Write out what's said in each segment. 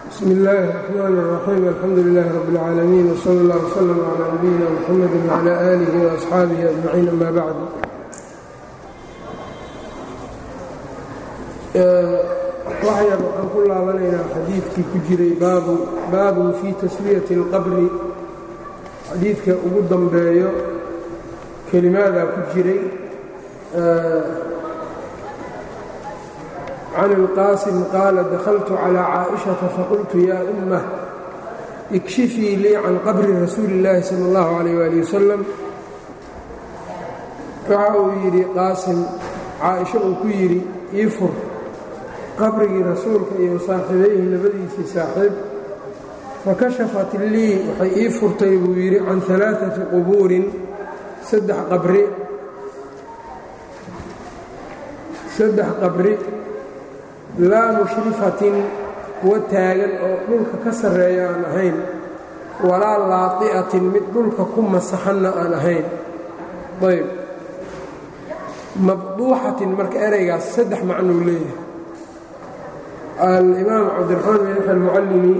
bsmi illaahi الرaxmaan الraxiim alxamdu lilaahi rabi اlcaalamiin wsala اllah wslm calaa nabiyina mxamedi wcala aalihi waasxaabihi ajmaciin ama bacd waxyar waxaan ku laabanaynaa xadiidkii ku jiray baabun fii taswiyati اlqabri xadiidka ugu dambeeyo kelimaadaa ku jiray can اlqaasim qaala dahaltu calىa caaئiشhaةa faqultu yaa ummah ikshifii lii can qabri rasuuli اllaahi salى اllahu عalيyه ali wasalam waxa uu yidhi qaasim caaئisho uu ku yidhi ii fur qabrigii rasuulka iyo saaxiibayhi labadiisii saaxiib fakashafat lii waxay ii furtay buu yidhi can ثalaaثaةi qubuurin saddex qabri saddex qabri laa mushrifatin kuwa taagan oo dhulka ka sarreeya aan ahayn walaa laadi'atin mid dhulka ku masaxanna aan ahayn ayb mabduuxatin marka eraygaas saddex macnuu leeyahay alimaam cabdiraxmaan bin yaxya almucallimi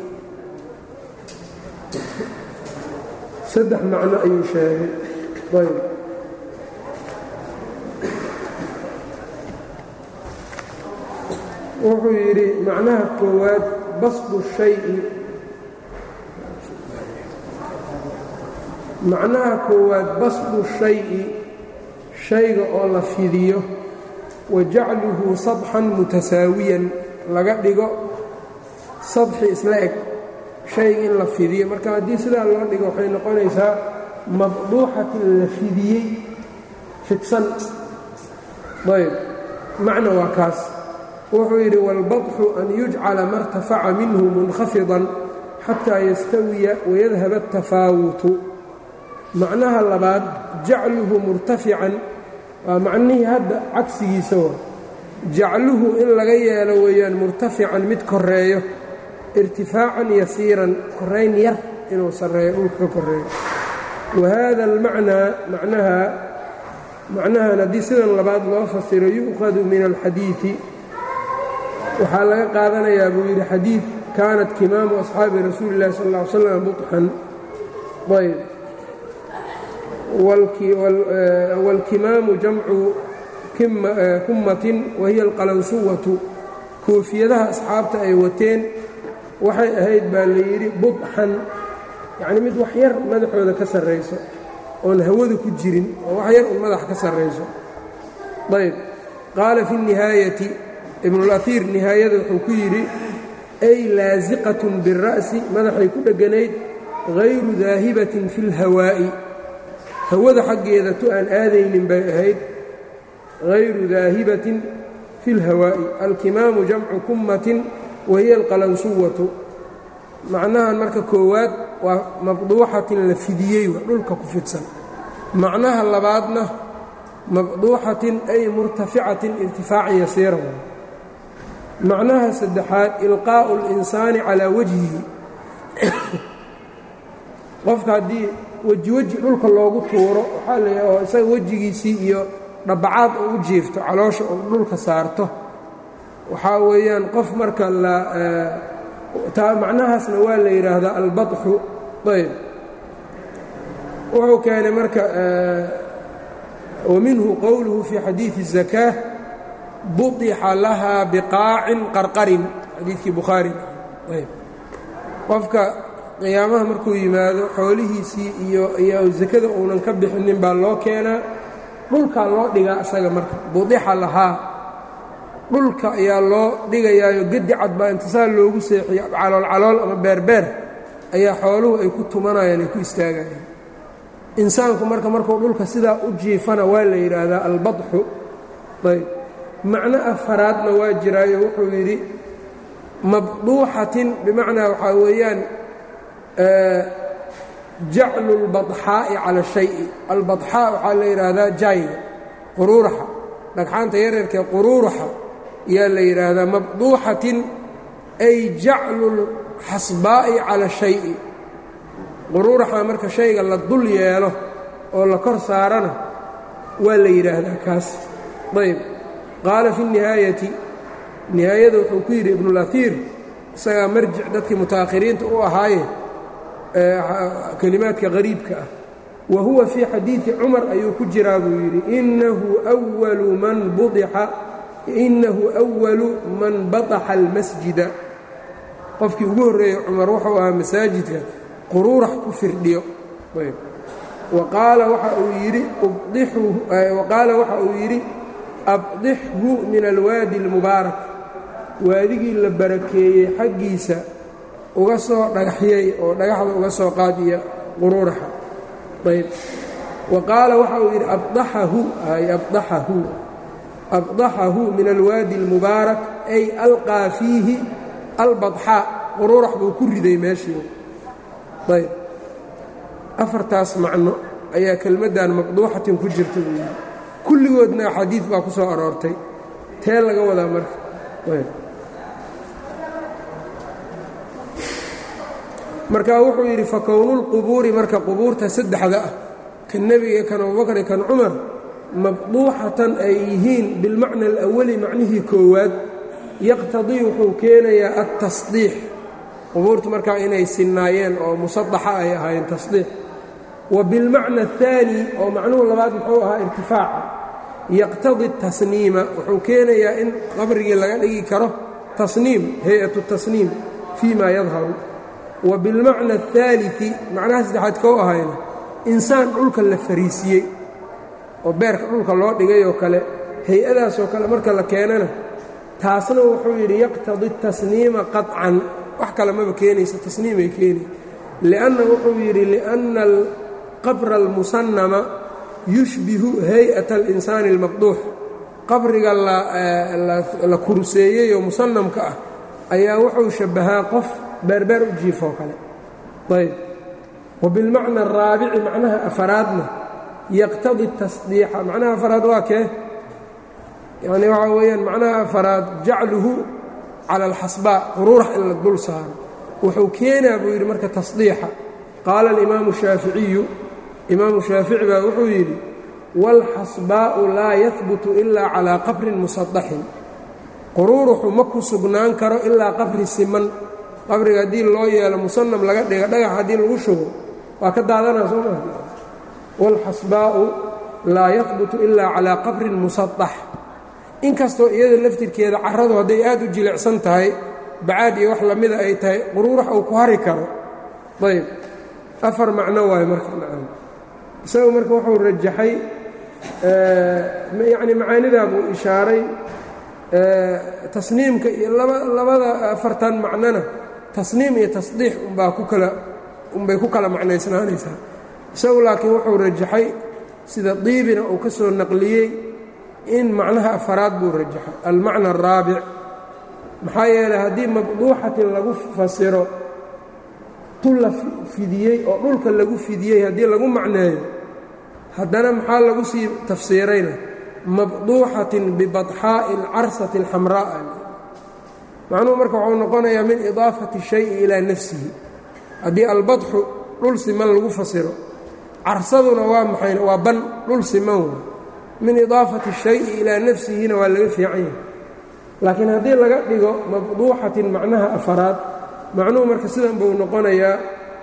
saddex macno ayuu sheegay ayb wuxuu yidhi macnaha koowaad basdu shayi macnaha koowaad basdu shayi shayga oo la fidiyo wa jacluhu sadxan mutasaawiyan laga dhigo sadxi isla eg shayga in la fidiyo marka haddii sidaa loo dhigo waxay noqonaysaa mabduuxatin la fidiyey fidsan ayb macna waa kaas wuxuu yidhi wاlbaطxu an yujcala ma اrtafaca minhu munhafiضan xataa yastawiya wayadhab الtafaawutu macnaha labaad jacluhu murtafican waa macnihii hadda cagsigiisa wa jacluhu in laga yeelo weeyaan murtafican mid koreeyo irtifaacan yasiiran korayn yar inuu sarreeyo dhulka ka koreeyo wa hada اlmacnaa macnaha macnahan haddii sidan labaad loo fasiro yu'khadu min alxadiiثi waxaa laga qaadanayaa buu yidhi xadiid kaanat kimaamu asxaabi rasuuli اllahi sal ا ly slam buطxan ayb wاlkimaamu jamcu kummatin wahiya alqalansuwatu koofiyadaha asxaabta ay wateen waxay ahayd baa la yidhi budxan yacni mid wax yar madaxooda ka sarrayso oon hawada ku jirin oo wax yar un madax ka sarrayso ayb qaala fi الnihaayati ibnulaiir nihaayada wuxuu ku yidhi ay laasiqatun bira'si madaxay ku dheganayd hayru daahibatin fi اlhawaa'i hawada xaggeeda tu aan aadaynin bay ahayd hayru daahibatin fi اlhawaa'i alkimaamu jamcu kummatin wahiya alqalansuwatu macnahan marka koowaad waa mabduuxatin la fidiyey wa dhulka ku fidsan macnaha labaadna mabduuxatin ay murtaficatin irtifaacan yasiira macnaha saddexaad ilqaa'u اlinsaani calaa wajhihi qofka haddii weji weji dhulka loogu tuuro waxaa la oo isaga wejigiisii iyo dhabacaad oo u jiifto caloosha oo dhulka saarto waxaa weeyaan qof marka la taa macnahaasna waa la yidhaahdaa albaطxu ayb wuxuu keenay marka waminhu qowluhu fii xadiiثi الزakاة buطixa lahaa biqaacin qarqarin xadiidkii bukhaari ayb qofka qiyaamaha markuu yimaado xoolihiisii iyo iyo sakada uunan ka bixinin baa loo keenaa dhulkaa loo dhigaa isaga marka budixa lahaa dhulka ayaa loo dhigayaayo gedi cad baa intisaal loogu seexiyo calool calool ama beerbeer ayaa xooluhu ay ku tumanayaan ay ku istaagayaan insaanku marka markuu dhulka sidaa u jiifana waa la yidhaahdaa albaطxu ayb macno afaraadna waa jiraayo wuxuu yidhi mabduuxatin bimacnaa waxaa weeyaan jaclu اlbaطxaa'i cala shayi albaطxaa waxaa la yidhaahdaa jayga quruuraxa dhagxaanta yareerkee quruuraxa yaa la yidhaahdaa mabduuxatin ay jaclu اlxasbaa'i cala shayi quruuraxa marka shayga la dul yeelo oo la kor saarana waa la yidhaahdaa kaas ayb qaala fi الnihaayati nihaayada wuxuu ku yidhi ibnulaiir isagaa marjic dadkii mutaakhiriinta u ahaaye kelimaadka qariibka ah wa huwa fii xadiidi cumar ayuu ku jiraa buu yidhi inahu walu man budixa inahu أwalu man badaxa almasjida qofkii ugu horreeyey cumar wuxuu ahaa masaajidka quruurax ku firdhiyo waqaala waxa uu yidhi waqaala waxa uu yidhi abdixhu min alwaadi اlmubaarak waadigii la barakeeyey xaggiisa uga soo dhagaxyay oo dhagaxda uga soo qaadiya quruuraxa ayb wa qaala waxa uu yidhi abdaxahu ay abdaxahu abdaxahu min alwaadi اlmubaarak ay alqaa fiihi albadxaa quruurax buu ku riday meeshii ayb afartaas macno ayaa kelmaddan maqduuxatin ku jirta buu yidhi kulligoodna xadiid baa ku soo aroortay tee laga wadaa marka marka wuxuu yidhi fa kownulqubuuri marka qubuurta saddexda ah kan nebiga kan abubakar kan cumar mabduuxatan ay yihiin bilmacna alawali macnihii koowaad yaqtadii wuxuu keenayaa altasdiix qubuurta markaa inay sinnaayeen oo musadaxa ay ahaayeen tasdiix wa bilmacna aلثaani oo macnuhu labaad muxuu ahaa irtifaaca yaqtadi tasniima wuxuu keenayaa in qabrigii laga dhigi karo tasniim hay-at tasniim fii ma yadharu wa bilmacna aلثaaliثi macnaha saddexaad koo ahayna insaan dhulka la fariisiyey oo beerka dhulka loo dhigay oo kale hay-adaasoo kale marka la keenana taasna wuxuu yidhi yaqtadi tasniima qaطcan wax kale maba keenaysa tasniimay keeni lianna wuxuu yidhi liأnna alqabra almusannama yushbihu hay-ata اlinsaani اlmaqduux qabriga la kurseeyey oo musanamka ah ayaa wuxuu shabbahaa qof beerbeer u jiifoo kale ayb wa bilmacna araabici macnaha afaraadna yaqtadi tasdiixa macnaha afaraad waa kee yacni waxaa weeyaan macnaha afaraad jacluhu cala alxasbaa quruurax in la dul saaro wuxuu keenaa buu yidhi marka tasdiixa qaala alimaamu shaaficiyu imaamu shaafici baa wuxuu yidhi waalxasbaa'u laa yahbutu ilaa calaa qabrin musadaxin quruuruxu ma ku sugnaan karo ilaa qabri siman qabriga haddii loo yeelo musanam laga dhiga dhagax haddii lagu shugo waa ka daadanaa soo maa waalxasbaa'u laa yahbutu ilaa calaa qabrin musadax inkastoo iyada laftirkeeda carradu hadday aad u jilicsan tahay bacaad iyo wax lamida ay tahay quruurax uu ku hari karo ayb afar macno waayo marka nacam isagu marka wuxuu rajaxay yacni macaanidaa buu ishaaray tasniimka iyo labada afartan macnona tasniim iyo tasdiix umbaa ku kala unbay ku kala macnaysnaanaysaa isagu laakiin wuxuu rajaxay sida diibina uu ka soo naqliyey in macnaha afaraad buu rajaxay almacna araabic maxaa yeelay haddii mabduuxatin lagu fasiro tu la fidiyey oo dhulka lagu fidiyey haddii lagu macneeyo haddana maxaa lagu sii tafsiirayna mabduuxatin bibadxaa'i alcarsati alxamraa'a macnuhu marka wuxuu noqonayaa min idaafati shayi ilaa nafsihi haddii albadxu dhul siman lagu fasiro carsaduna waa maxayna waa ban dhul siman wa min idaafati shayi ilaa nafsihina waa laga fiican yahay laakiin haddii laga dhigo mabduuxatin macnaha afaraad macnuhu marka sidan buu noqonayaa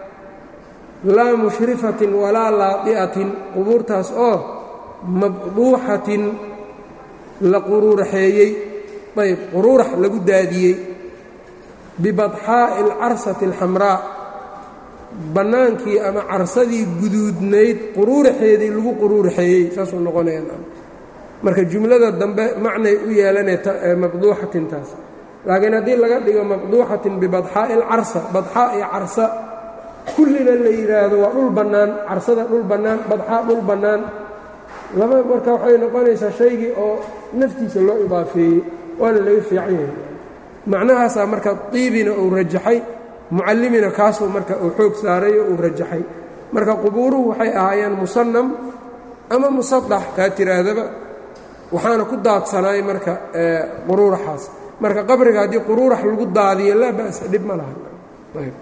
laa mushrifatin walaa laadi'atin qubuurtaas oo mabduuxatin la quruuraxeeyey ayb quruurax lagu daadiyey bibadxaa'i alcarsati alxamraa bannaankii ama carsadii guduudnayd quruuraxeedii lagu quruuraxeeyey saasuu noqonaya marka jumlada dambe macnay u yeelanee mabduuxatintaas laakiin haddii laga dhigo mabduuxatin bibadxaa'i alcarsa badxaa iyo carsa kullina la yidhaahdo waa dhul bannaan carsada dhul bannaan badxaa dhul bannaan laba marka waxay noqonaysaa shaygii oo naftiisa loo idaafeeyey waana laga fiican yahay macnahaasaa marka diibina uu rajaxay mucallimina kaasuu marka uu xoog saarayo uu rajaxay marka qubuuruhu waxay ahaayeen musannam ama musadax kaa tiraahdaba waxaana ku daadsanaay marka quruuraxaas marka qabriga haddii quruurax lagu daadiyo laa ba'sa dhib ma laha ayb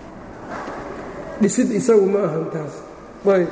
dhisid isagu ma ahan taas ayb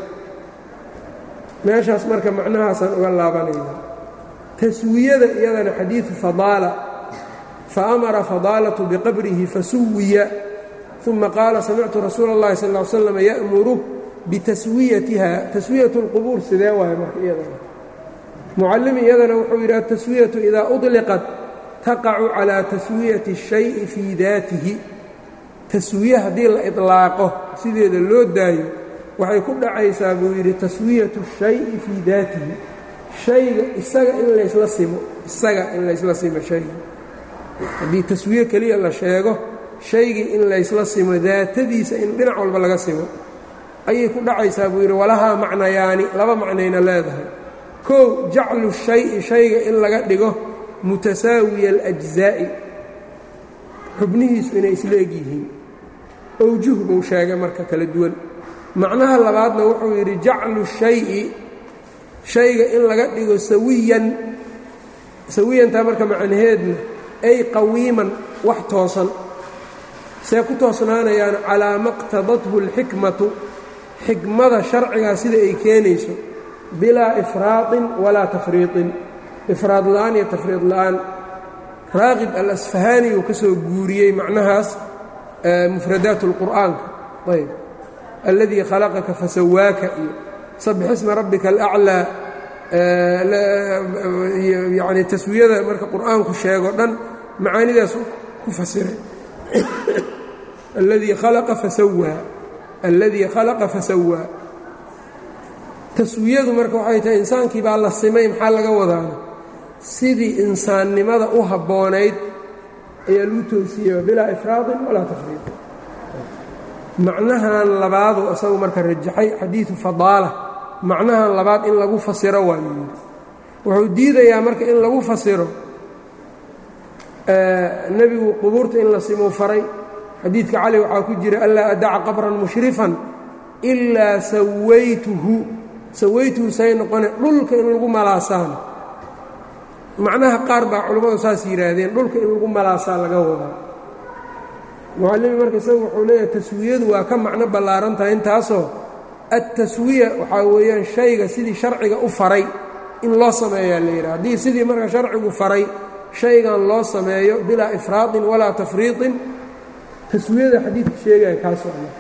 meeshaas marka macnahaasaan uga laabanayna taswiyada iyadana xadiidu fadaala faamara fadaalatu biqabrihi fasuwiya uma qaala samictu rasuula اllahi sal ly slam ya'muru bitaswiyatiha taswiyat اlqubuur sidee waay marka iyadana mucallim iyadana wuxuu yidhi ataswiyatu idaa uطliqat taqacu calaa taswiyati الshayi fii daatihi taswiye haddii la iطlaaqo sideeda loo daayo waxay ku dhacaysaa buu yidhi taswiyatu الshayi fii daatihi shayga isaga in laysla simo isaga in laysla simo shayga haddii taswiye keliya la sheego shaygii in laysla simo daatadiisa in dhinac walba laga simo ayay ku dhacaysaa buu yidhi walahaa macnayaani laba macnayna leedahay kow jaclu shayi shayga in laga dhigo mutasaawiya alajzaa'i xubnihiisu inay isla eg yihiin owjuh buu sheegay marka kala duwan macnaha labaadna wuxuu yidhi jaclu shayi shayga in laga dhigo sawiyan sawiyantaa marka macnaheedna ay qawiiman wax toosan see ku toosnaanayaan calaa ma qtadathu اlxikmatu xikmada sharcigaa sida ay keenayso bilaa ifraadin walaa tafriiطin ifraad la'aan iyo tafriid la'aan raaqib alasfahaani uu ka soo guuriyey macnahaas mufradaat اlqur'aanka ayb alladii khalaqaka fasawaaka iyo sabix isma rabbika alaclaa yani taswiyada marka qur'aanku sheego dhan macaanidaas ku fasiray alladii khalaqa fasawaa alladii khalaqa fasawaa taswiyadu marka waxay tahay insaankii baa la simay maxaa laga wadaana sidii insaannimada u habboonayd ayaa lagu toosiyey bilaa ifraadin walaa tafriid macnahan labaadu isagu marka rajaxay xadiidu fadaala macnahan labaad in lagu fasiro waayuu yidhi wuxuu diidayaa marka in lagu fasiro nebigu qubuurta in la simuu faray xadiidka cali waxaa ku jira anlaa adaca qabran mushrifan ilaa sawaytuhu sawaytuhu say noqone dhulka in lagu malaasaana macnaha qaar baa culammadu saas yidhaahdeen dhulka in lagu malaasaa laga wadaa mucallimi marka isagu wuxuu leeyahay taswiyadu waa ka macno ballaaran tahay intaasoo adtaswiya waxaa weeyaan shayga sidii sharciga u faray in loo sameeyaa la yidhaha haddii sidii marka sharcigu faray shaygan loo sameeyo bilaa ifraadin walaa tafriiطin taswiyada xadiidka sheegaya kaasoo ah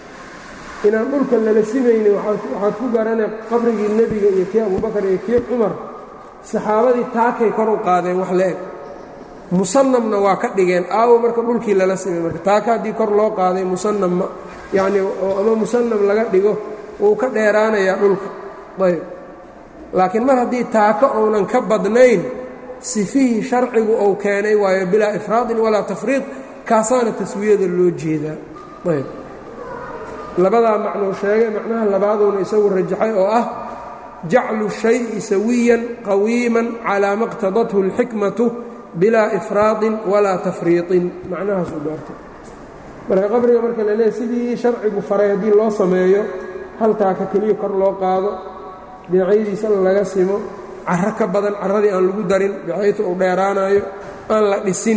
inaan dhulka lala simayni waxaad ku garanay qabrigii nebiga iyo kii abubakar iyo kii cumar saxaabadii taakay kor u qaadeen wax la eg musanamna waa ka dhigeen aawo marka dhulkii lala simay marka taaka haddii kor loo qaaday musanam yacni ama musanam laga dhigo wuu ka dheeraanayaa dhulka ayb laakiin mar haddii taako ounan ka badnayn sifihii sharcigu ou keenay waayo bilaa ifraadin walaa tafriid kaasaana taswiyada loo jeedaa ayb labadaa macnuu sheegay macnaha labaaduuna isagu rajaxay oo ah jaclu shayi sawiyan qawiiman calaa ma qtadathu اlxikmatu bilaa ifraadin walaa tafriiطin macnahaasuu doortay marka qabriga marka la leehay sidii sharcigu faray haddii loo sameeyo hal taaka keliya kor loo qaado dhinacyadiisa laga simo caro ka badan carradii aan lagu darin bixaytu uu dheeraanayo aan la dhisin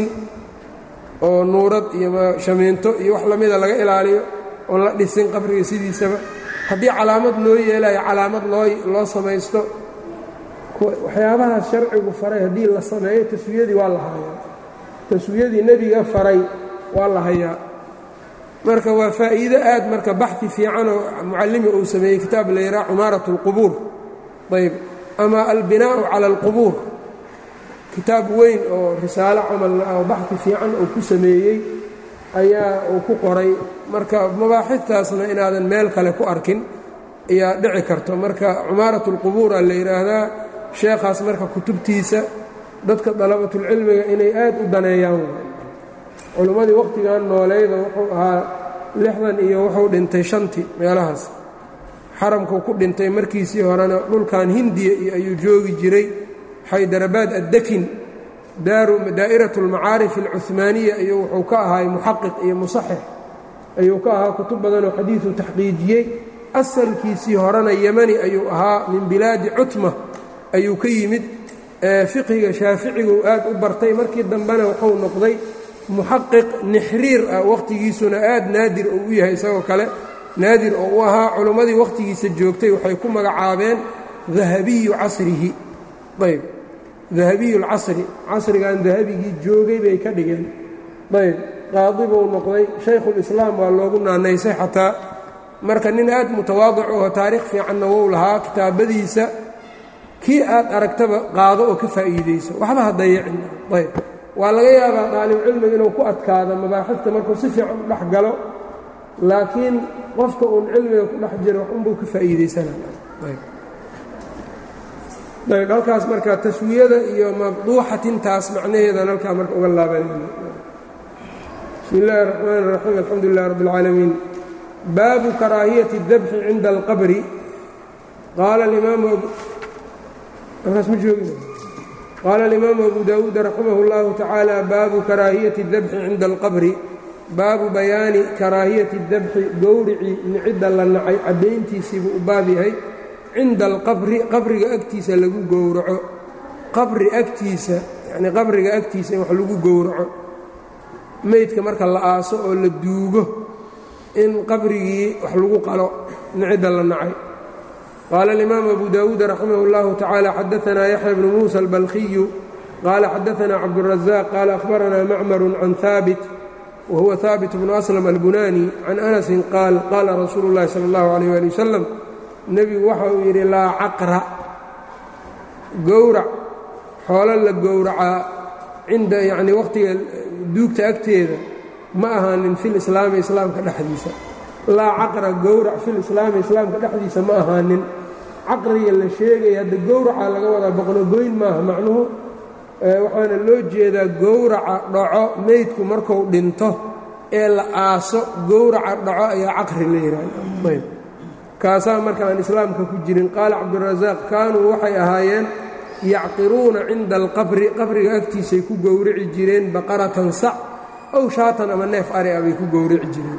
oo nuurad iyo shamiinto iyo wax lamida laga ilaaliyo oon la dhisin qabriga sidiisaba haddii calaamad loo yeelayo calaamad loo loo samaysto waxyaabahaas sharcigu faray haddii la sameeyo taswiyadii waa la hayaa taswiyadii nebiga faray waa la hayaa marka waa faa'iido aad marka baxi fiicanoo mucallimi uu sameeyey kitaab la yidhaha cumaarat اlqubuur ayb ama albinaa'u cala alqubuur kitaab weyn oo risaalo camal oo baxi fiican uu ku sameeyey ayaa uu ku qoray marka mabaaxidtaasna inaadan meel kale ku arkin ayaa dhici karto marka cumaarat اlqubuura la yidhaahdaa sheekhaas marka kutubtiisa dadka dalabatulcilmiga inay aad u daneeyaan culimmadii wakhtigan noolayda wuxuu ahaa lixdan iyo wuxuu dhintay shantii meelahaas xaramkuu ku dhintay markiisii horena dhulkan hindiya iyo ayuu joogi jiray xaydarabaad addakin daa'irat اlmacaarif alcuhmaaniya ayuu wuxuu ka ahaay muxaqiq iyo musaxix ayuu ka ahaa kutub badanoo xadiidu taxqiijiyey asalkiisii horena yemani ayuu ahaa min bilaadi cutma ayuu ka yimid fiqhiga shaaficiguu aad u bartay markii dambena wuxuu noqday muxaqiq nixriir ah wakhtigiisuna aad naadir uu u yahay isagoo kale naadir oo u ahaa culimmadii wakhtigiisa joogtay waxay ku magacaabeen dahabiyu casrihi ayb dahabiyu lcasri casrigan dahabigii joogay bay ka dhigeen ayb qaadi buu noqday shaykhulislaam waa loogu naanaysay xataa marka nin aad mutawaadic oo taariikh fiicanna wou lahaa kitaabadiisa kii aad aragtaba qaado oo ka faa'iidayso waxba ha dayicin ayb waa laga yaabaa daalibcilmiga inuu ku adkaado mabaaxifta markuu si fiican u dhex galo laakiin qofka uun cilmiga ku dhex jiro wax unbuu ka faa'iidaysanayb ayb halkaas marka taswiyada iyo maqduuxatintaas macnaheedan halkaa marka uga laabanayno bismi illaahi الرaxmaan الraxiim alxamdu lilah rab اlcaalamiin baabu karaahiyati الdabxi cinda alqabri qaala imaamu halkaas ma joogi qaala alimaamu abu dawuud raximah اllahu tacaala baabu karaahiyati اdabxi cinda alqabri baabu bayaani karaahiyati اdabxi gowricii nicidda la nacay caddayntiisiibuu u baab yahay cinda alqabri qabriga agtiisa lagu gowraco qabri agtiisa yacnii qabriga agtiisa in wax lagu gowraco meydka marka la aaso oo la duugo in qabrigii wax lagu qalo nicidda la nacay qaala alimaamu abu dawuud raximah اllahu tacaala xadaanaa yaxya bnu muusa albalkiyu qaala xadaanaa cabdurazaq qaala ahbaranaa macmaru can haabit wa huwa haabit bnu aslam albunani can anasin qaal qaala rasuulu اllahi sala اllahu alayh ali wasalam nebigu waxa uu yidhi laa caqra gowrac xoolo la gowracaa cinda yacnii wakhtiga duugta agteeda ma ahaanin fil islaami islaamka dhexdiisa laa caqra gowrac fil islaami islaamka dhexdiisa ma ahaanin caqriga la sheegaya hadda gowracaa laga wadaa boqnogoyn maaha macnuhu waxaana loo jeedaa gowraca dhaco meydku marku dhinto ee la aaso gowraca dhaco ayaa caqri la yidhaahayb kaasaa marka aan islaamka ku jirin qaala cabdurasaaq kaanuu waxay ahaayeen yacqiruuna cinda alqabri qabriga agtiisay ku gowrici jireen baqaratan sac ow shaatan ama neef ari a bay ku gowrici jireen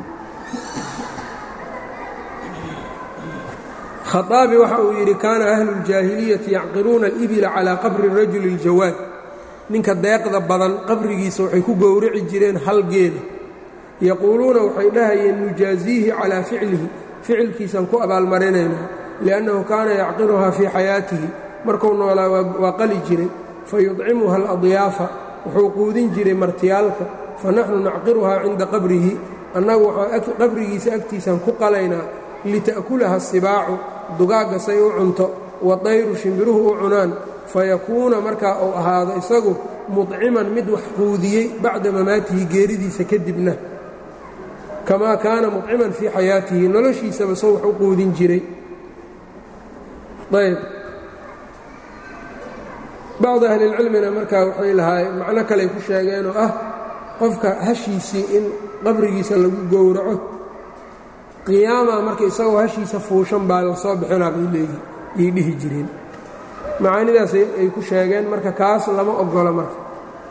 khaaabi waxa uu yidhi kaana ahlu ljaahiliyati yacqiruuna alibila calaa qabri rajuli ljawaad ninka deeqda badan qabrigiisa waxay ku gowrici jireen hal geeda yaquuluuna waxay dhahayeen nujaasiihi calaa ficlihi ficilkiisaan ku abaalmarinayna liannahu kaana yacqiruhaa fii xayaatihi markuu noolaa waa qali jiray fa yudcimuha aladiyaafa wuxuu quudin jiray martiyaalka fa naxnu nacqiruhaa cinda qabrihi annagu waxaan qabrigiisa agtiisaan ku qalaynaa lita'kulaha asibaacu dugaagga say u cunto wa dayru shimbiruhu u cunaan fayakuuna markaa uu ahaado isagu mudciman mid wax quudiyey bacda mamaatihi geeridiisa kadibna kamaa kaana mudciman fii xayaatihi noloshiisaba soo wax u quudin jiray ayb bacdi ahlilcilmina markaa waxay lahaayeen macno kaley ku sheegeenoo ah qofka hashiisii in qabrigiisa lagu gowraco qiyaama marka isagoo hashiisa fuushan baa la soo bixinaa bay leeyihi yay dhihi jireen macaanidaas ay ku sheegeen marka kaas lama ogola marka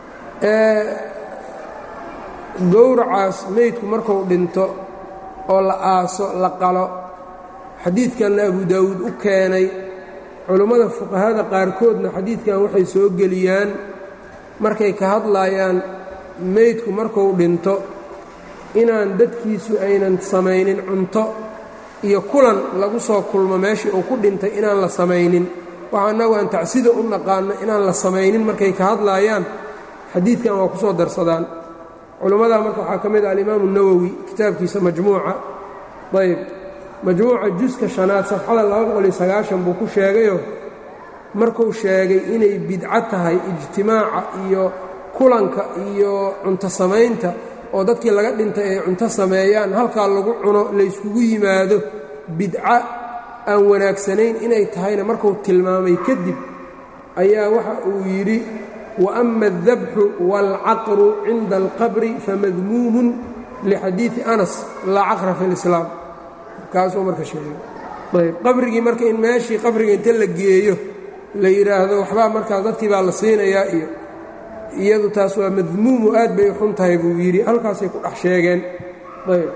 gowracaas meydku marku dhinto oo la aaso la qalo xadiidkanna abu daawuud u keenay culummada fuqahada qaarkoodna xadiidkan waxay soo geliyaan markay ka hadlaayaan meydku marku dhinto inaan dadkiisu aynan samaynin cunto iyo kulan lagu soo kulmo meeshii uu ku dhintay inaan la samaynin waxa annagu aan tacsida u naqaanno inaan la samaynin markay ka hadlaayaan xadiidkan waa ku soo darsadaan culimmadaa marka waxaa ka mid ah alimaamu nawowi kitaabkiisa majmuuca ayb majmuuca juska shanaad safxada buu ku sheegayo markuu sheegay inay bidco tahay ijtimaaca iyo kulanka iyo cunto samaynta oo dadkii laga dhintay ay cunto sameeyaan halkaa lagu cuno layskugu yimaado bidca aan wanaagsanayn inay tahayna markuu tilmaamay kadib ayaa waxa uu yidhi waama aldabxu waalcaqru cinda alqabri famadmuumun lixadiidi anas laa caqra fi lislaam kaasuu marka sheegay ayb qabrigii marka in meeshii qabriga inta la geeyo la yidhaahdo waxbaa markaas dadkii baa la siinayaa iyo iyadu taas waa madmuumu aad bay u xun tahay buu yidhi halkaasay ku dhex sheegeen ayb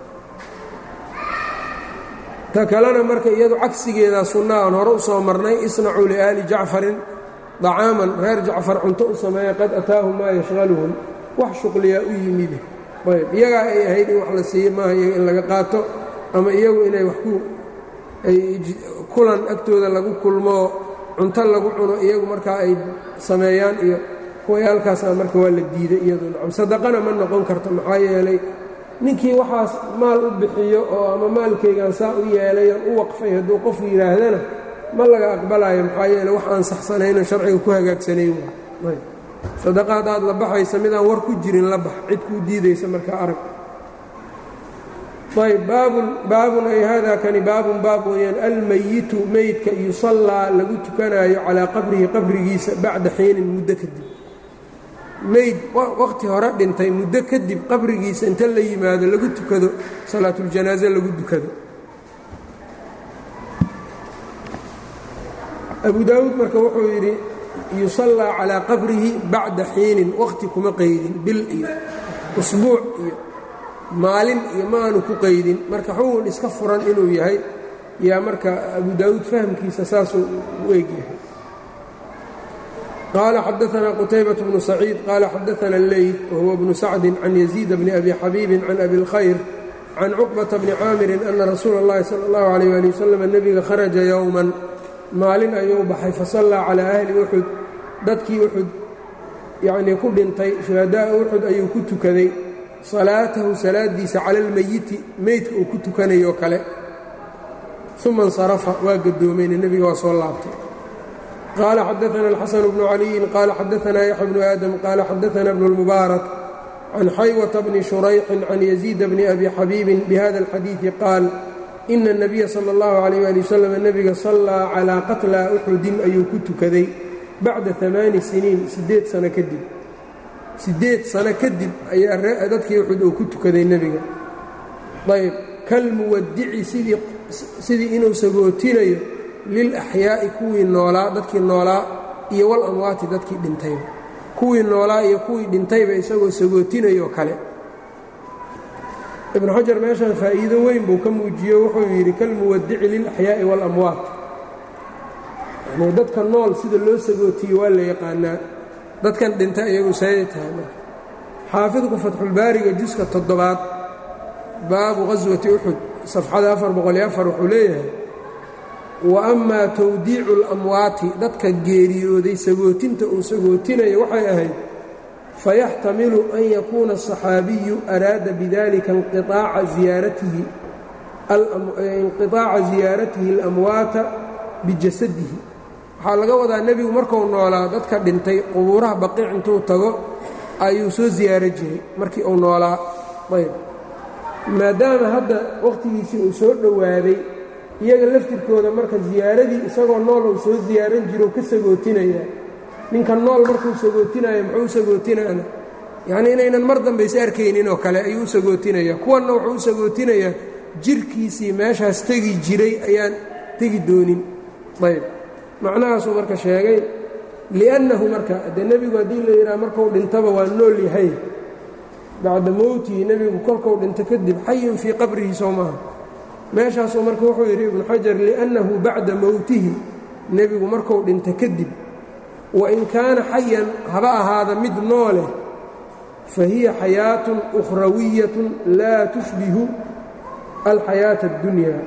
ta kalena marka iyadu cagsigeeda sunna aan hore u soo marnay isnacuu liaali jacfarin dacaaman reer jacfar cunto u sameeya qad ataahum maa yashqaluhum wax shuqliyaa u yimide ayb iyagaa ay ahayd in wax la siiye maaha iyaga in laga qaato ama iyagu inay wax ku ay kulan agtooda lagu kulmoo cunto lagu cuno iyagu markaa ay sameeyaan iyo kuwayaalkaasna marka waa la diiday iyadu nacam sadaqana ma noqon karto maxaa yeelay ninkii waxaas maal u bixiyo oo ama maalkaygaan saa u yeelayan u waqfay hadduu qofu yidhaahdana ma laga aqbalayo maxaa yeele wax aan saxsanayno sharciga ku hagaagsanayn waay sadaqa haddaad la baxaysa midaan war ku jirin la bax cid kuu diidaysa markaa arag ayb baabun baabun ay haadaa kani baabun baab weeyaan almayitu meydka yusallaa lagu tukanaayo calaa qabrihi qabrigiisa bacda xiinin muddo kadib meyd waqti hore dhintay muddo kadib qabrigiisa inta la yimaado lagu tukado salaatuljanaaze lagu dukado abu daawuud marka wuxuu yidhi yusallaa calaa qabrihi bacda xiinin waqti kuma qaydin bil iyo usbuuc iyo maalin iyo ma aanu ku qaydin marka xugun iska furan inuu yahay yaa marka abu daawuud fahamkiisa saasuu u egyahay qaala xadaanaa qutaybaة bnu saciid qaala xadaana اleyt wahuwa bnu sacdi can yaziid bni abi xabiibin can abi اlkhayr can cuqbata bni caamirin ana rasuula اllahi salى اllahu عalيh ali wasalam nebiga kharaja yowman maalin ayuu baxay fasallaa calaa ahli uxud dadkii uxud yacnii ku dhintay shuhadaaa uxud ayuu ku tukaday salaatahu salaadiisa cala almeyiti meydka uu ku tukanayo kale uma insarafa waa gadoomayna nebiga waa soo laabtay qaala xadaana alxasanu bnu caliyin qaala xadaanaa yaxya bnu aadam qaala xadaana bnu lmubaarak can xaywata bni shurayxin can yaziida bni abi xabiibin bihada alxadiidi qaal ina اnabiya sala اllahu calayh ali wasalam nebiga sallaa calaa qatla uxudin ayuu ku tukaday bacda amaani siniin siddeed sano kadib siddeed sano kadib ayaa dadkii uxud uu ku tukaday nebiga ayb kalmuwadici sidii inuu sagootinayo lilaxyaa'i kuwii noolaa dadkii noolaa iyo walamwaati dadkii dhintayba kuwii noolaa iyo kuwii dhintayba isagoo sagootinayo kale ibnu xajar meeshan faa'iido weyn buu ka muujiyo wuxuu yidhi kalmuwadici lilaxyaa'i waalamwaat yani dadka nool sida loo sagootiyo waa la yaqaanaa dadkan dhinta iyagu sayay tahay marka xaafidku fatxulbaariga juska toddobaad baabu qaswati uxud safxada afar boqol iyo afar wuxuu leeyahay wa amaa tawdiicu اlamwaati dadka geeriyooday sagootinta uu sagootinayo waxay ahayd fayaxtamilu an yakuuna aلصaxaabiyu araada bidalika inqiطaaca ziyaaratihi inqiطaaca ziyaaratihi اlamwaata bijasadihi waxaa laga wadaa nebigu marku noolaa dadka dhintay qubuuraha baqiic intuu tago ayuu soo ziyaaro jiray markii uu noolaa ayb maadaama hadda wakhtigiisii uu soo dhowaaday iyaga laftirkooda marka ziyaaradii isagoo nool uu soo ziyaaran jiro ka sagootinayaa ninka nool markuu sagootinaya muxuu u sagootinaana yacnii inaynan mar dambe is arkaynin oo kale ayuu u sagootinayaa kuwanna wuxuu u sagootinayaa jirkiisii meeshaas tegi jiray ayaan tegi doonin ayb macnahaasuu marka sheegay li'annahu marka dee nebigu haddii la yidhaha markuu dhintaba waa nool yahay bacda mowtihi nebigu kolkuu dhinto kadib xayun fii qabrihi soo maaha meeshaasuu marka wuxuu yidhi ibnu xajar li'annahu bacda mowtihi nebigu markuu dhinto kadib wain kaana xayan haba ahaada mid nooleh fa hiya xayaatun ukhrawiyatun laa tushbihu alxayaata اddunyaa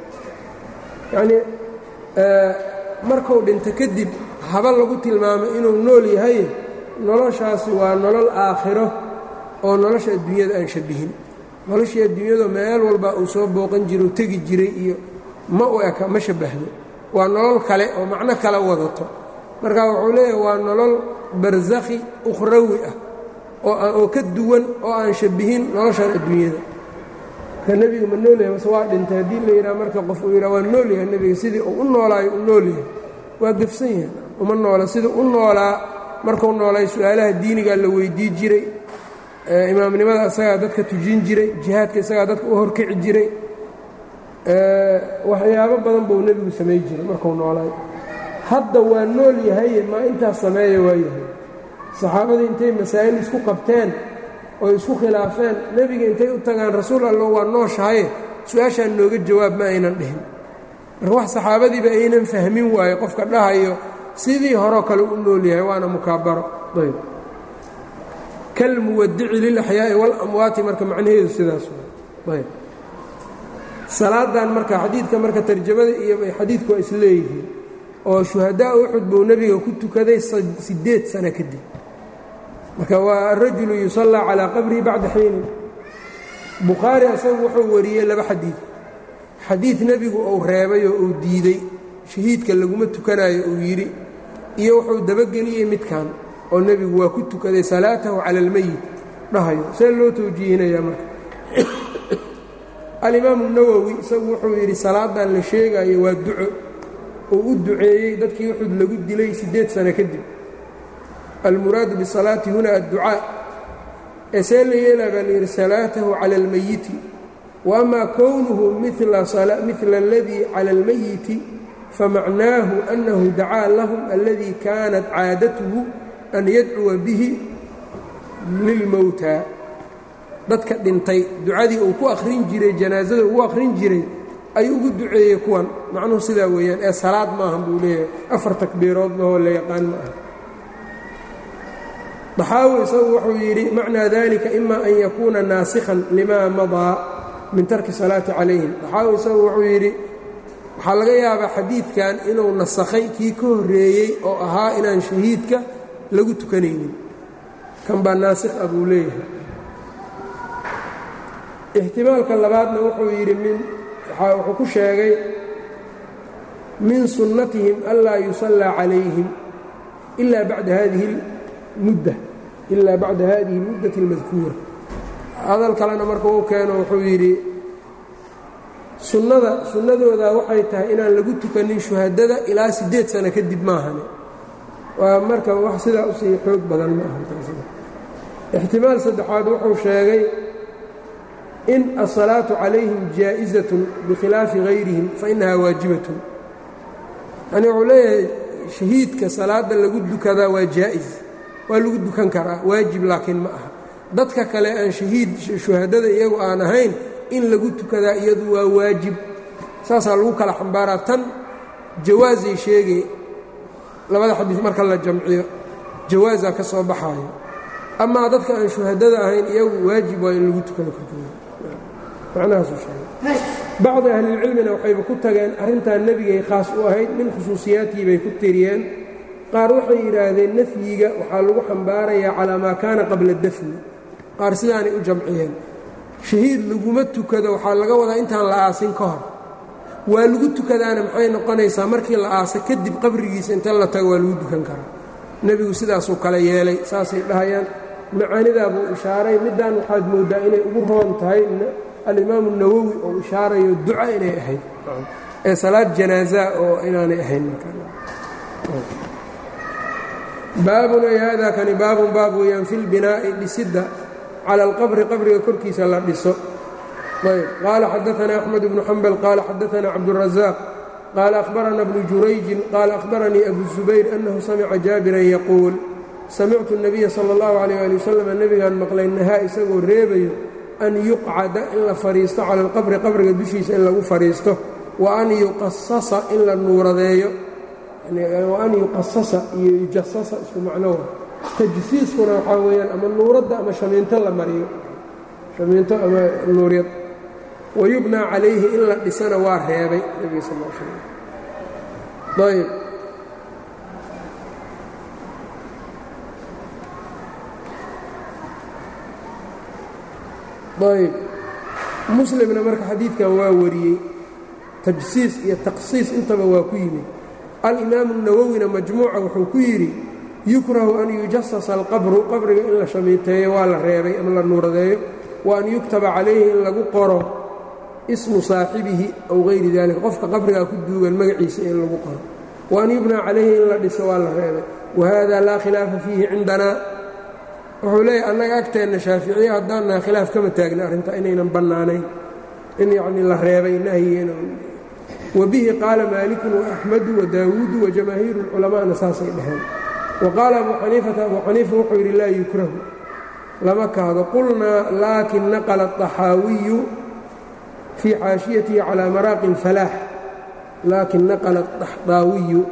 yacnii markuu dhinto kadib haba lagu tilmaamo inuu nool yahay noloshaasi waa nolol aakhiro oo nolosha adduunyada aan shabihin noloshii adduunyadu meel walba uu soo booqan jiro u tegi jiray iyo ma u eka ma shabbahdo waa nolol kale oo macno kale wadato marka wuxuu leeyahay waa nolol barsakhi ukhrawi ah oo ka duwan oo aan shabihin noloshan adduunyada marka nebiga ma noolyahay mase waa dhintay haddii la yidhaha marka qof uu yidhaha waa noolyahay nebiga sidii uu u noolaayo u noolyahay waa gefsan yahay uma noola sidii u noolaa markuu noolay su-aalaha diinigaa la weydii jiray imaamnimada isagaa dadka tujin jiray jihaadka isagaa dadka u horkici jiray waxyaabo badan buu nebigu samay jiray markuu noolaay hadda waa nool yahaye maa intaas sameeya waa yahay saxaabadii intay masaa'il isku qabteen oo isku khilaafeen nebiga intay u tagaan rasuul allo waa nooshahaye su-aashaan nooga jawaab ma aynan dhihin marka wax saxaabadiiba aynan fahmin waaye qofka dhahayo sidii horeo kale u nool yahay waana mukaabaro ayb kalmuwadici lilaxyaa'i waalamwaati marka macnaheedu sidaas ayb salaadan marka xadiidka marka tarjamada iyo xadiidku waa isleeyihiin oo shuhadaa uxud buu nebiga ku tukaday siddeed sano kadib marka waa arajulu yusallaa calaa qabrihi bacda xiinin bukhaari asagu wuxuu wariyey laba xadiid xadiid nebigu uu reebay oo uu diiday shahiidka laguma tukanayo uu yidhi iyo wuxuu dabageliyey midkan oo nebigu waa ku tukaday salaatahu cala almeyit dhahayo see loo tawjiihinayaa marka alimaamu nawowi isagu wuxuu yidhi salaadan la sheegayo waa duco uu u duceeyey dadkii uxud lagu dilay siddeed sano kadib almuraadu bisalaati huna adducaa ee see la yeelaa baa layidhi salaatahu cala almeyiti wa amaa kownuhu mila aladii cala almeyiti famacnaahu annahu dacaa lahum aladii kaanat caadatuhu an yadcuwa bihi lilmowtaa dadka dhintay ducadii uu ku akhrin jiray janaasada ugu akhrin jiray ayuu ugu duceeyey kuwan macnuhu sidaa weeyaan ee salaad maahan buu leeyahay afar takbiirood lahoo la yaqaan ma aha daxaawi isagu wuxuu yidhi macnaa dalika ima an yakuuna naasikhan limaa madaa min tarki salaati calayhim daxaawi isagu wuxuu yidhi waxaa laga yaabaa xadiidkan inuu nasakhay kii ka horreeyey oo ahaa inaan shahiidka lagu tukanaynin kan baa naasikh ah buu leeyahay ixtimaalka labaadna wuxuu yidhi min wuxuu ku sheegay min sunnatihim anlaa yusallaa calayhim ilaa bacda hadihi mudda ilaa bacda hadihi اlmuddati اlmadkuura hadal kalena marka uu keeno wuxuu yidhi sunnada sunnadooda waxay tahay inaan lagu tukanin shuhadada ilaa siddeed sano kadib maahane waa marka wax sidaa usii xoog badan ma ahaixtimaal saddexaad wuxuu sheegay in asalaatu calayhim jaa'izatun bikhilaafi hayrihim fainahaa waajibatun yani wuxuu leeyahay shahiidka salaada lagu dukadaa waa jaa'is waa lagu dukan karaa waajib laakiin ma aha dadka kale aan shahiid shuhadada iyagu aan ahayn in lagu tukadaa iyadu waa waajib saasaa lagu kala xambaaraa tan jawaasay sheegay labada xadiis marka la jamciyo jawaasaa ka soo baxaayo amaa dadka aan shuhadada ahayn iyagu waajib waa in lagu tukado korkooda macnahaasuu sheegay bacdi ahlilcilmina waxayba ku tageen arrintan nebigay khaas u ahayd min khusuusiyaatihi bay ku tiriyeen qaar waxay yidhaahdeen nafyiga waxaa lagu xambaarayaa calaa maa kaana qabla dafni qaar sidaanay u jamciyeen shahiid laguma tukado waxaa laga wadaa intaan la aasin ka hor waa lagu tukadaana maxay noqonaysaa markii la aasa kadib qabrigiisa inta la tago waa lagu dukan karaa nebigu sidaasuu kale yeelay saasay dhahayaan macaanidaa buu ishaaray middaan waxaad mooddaa inay ugu roon tahay alimaamu nawowi oo ishaarayo duca inay ahayd ee salaad janaaza oo inaanay ahayn baabun ay haadaa kani baabun baab weeyaan fi lbinaa'i dhisidda cala alqabri qabriga korkiisa la dhiso ayb qaala xadaanaa axmed bnu xambal qaala xadaanaa cabdurazaaq qaala ahbarana bnu jurayjin qaala ahbaranii abu zubayr annahu samica jaabiran yaquul samictu الnabiya salى اllahu alayh ali wasalam nebigaan maqlay nahaa isagoo reebayo an yuqcada in la fadhiisto cala alqabri qabriga dushiisa in lagu fadhiisto wa an yuqasasa in la nuuradeeyo wa an yuqasasa iyo yujasasa isku macnowa tajsiiskuna waxaa weeyaan ama nuuradda ama shamiinto la mariyo shamiinto ama nuuryad wayubnaa calayhi in la dhisana waa reebay nebiga sal l slam ayb ayb muslimna marka xadiidkan waa wariyey tajsiis iyo taqsiis intaba waa ku yimid alimaamu الnawowina majmuuca wuxuu ku yidhi yukrahu an yujasasa alqabru qabriga in la shamiiteeyo waa la reebay ama la nuuradeeyo wa an yuktaba calayhi in lagu qoro ismu saaxibihi aw hayri dalika qofka qabrigaa ku duugan magaciisa in lagu qoro wa an yubnaa calayhi in la dhiso waa la reebay wahada laa khilaafa fiihi cindanaa wuxuu leeyahy annaga agteenna shaaficiye haddaan naha khilaaf kama taagna arrinta inaynan bannaanayn in yacnii la reebay nahyigeena wa bihi qaala maalikun waaxmadu wadaawuudu wajamaahiiru اlculamaana saasay dhaheen wa qaala abu xaniifata abu xaniifa wuxuu yidhi laa yukrahu lama kahdo qulnaa laakin naqla الطaxaawiyu fii xaashiyatihi calى maraaqi اlfalaax laakin naqla الطaxdaawiyu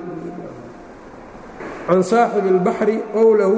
can saaxibi اlbaxri qowlahu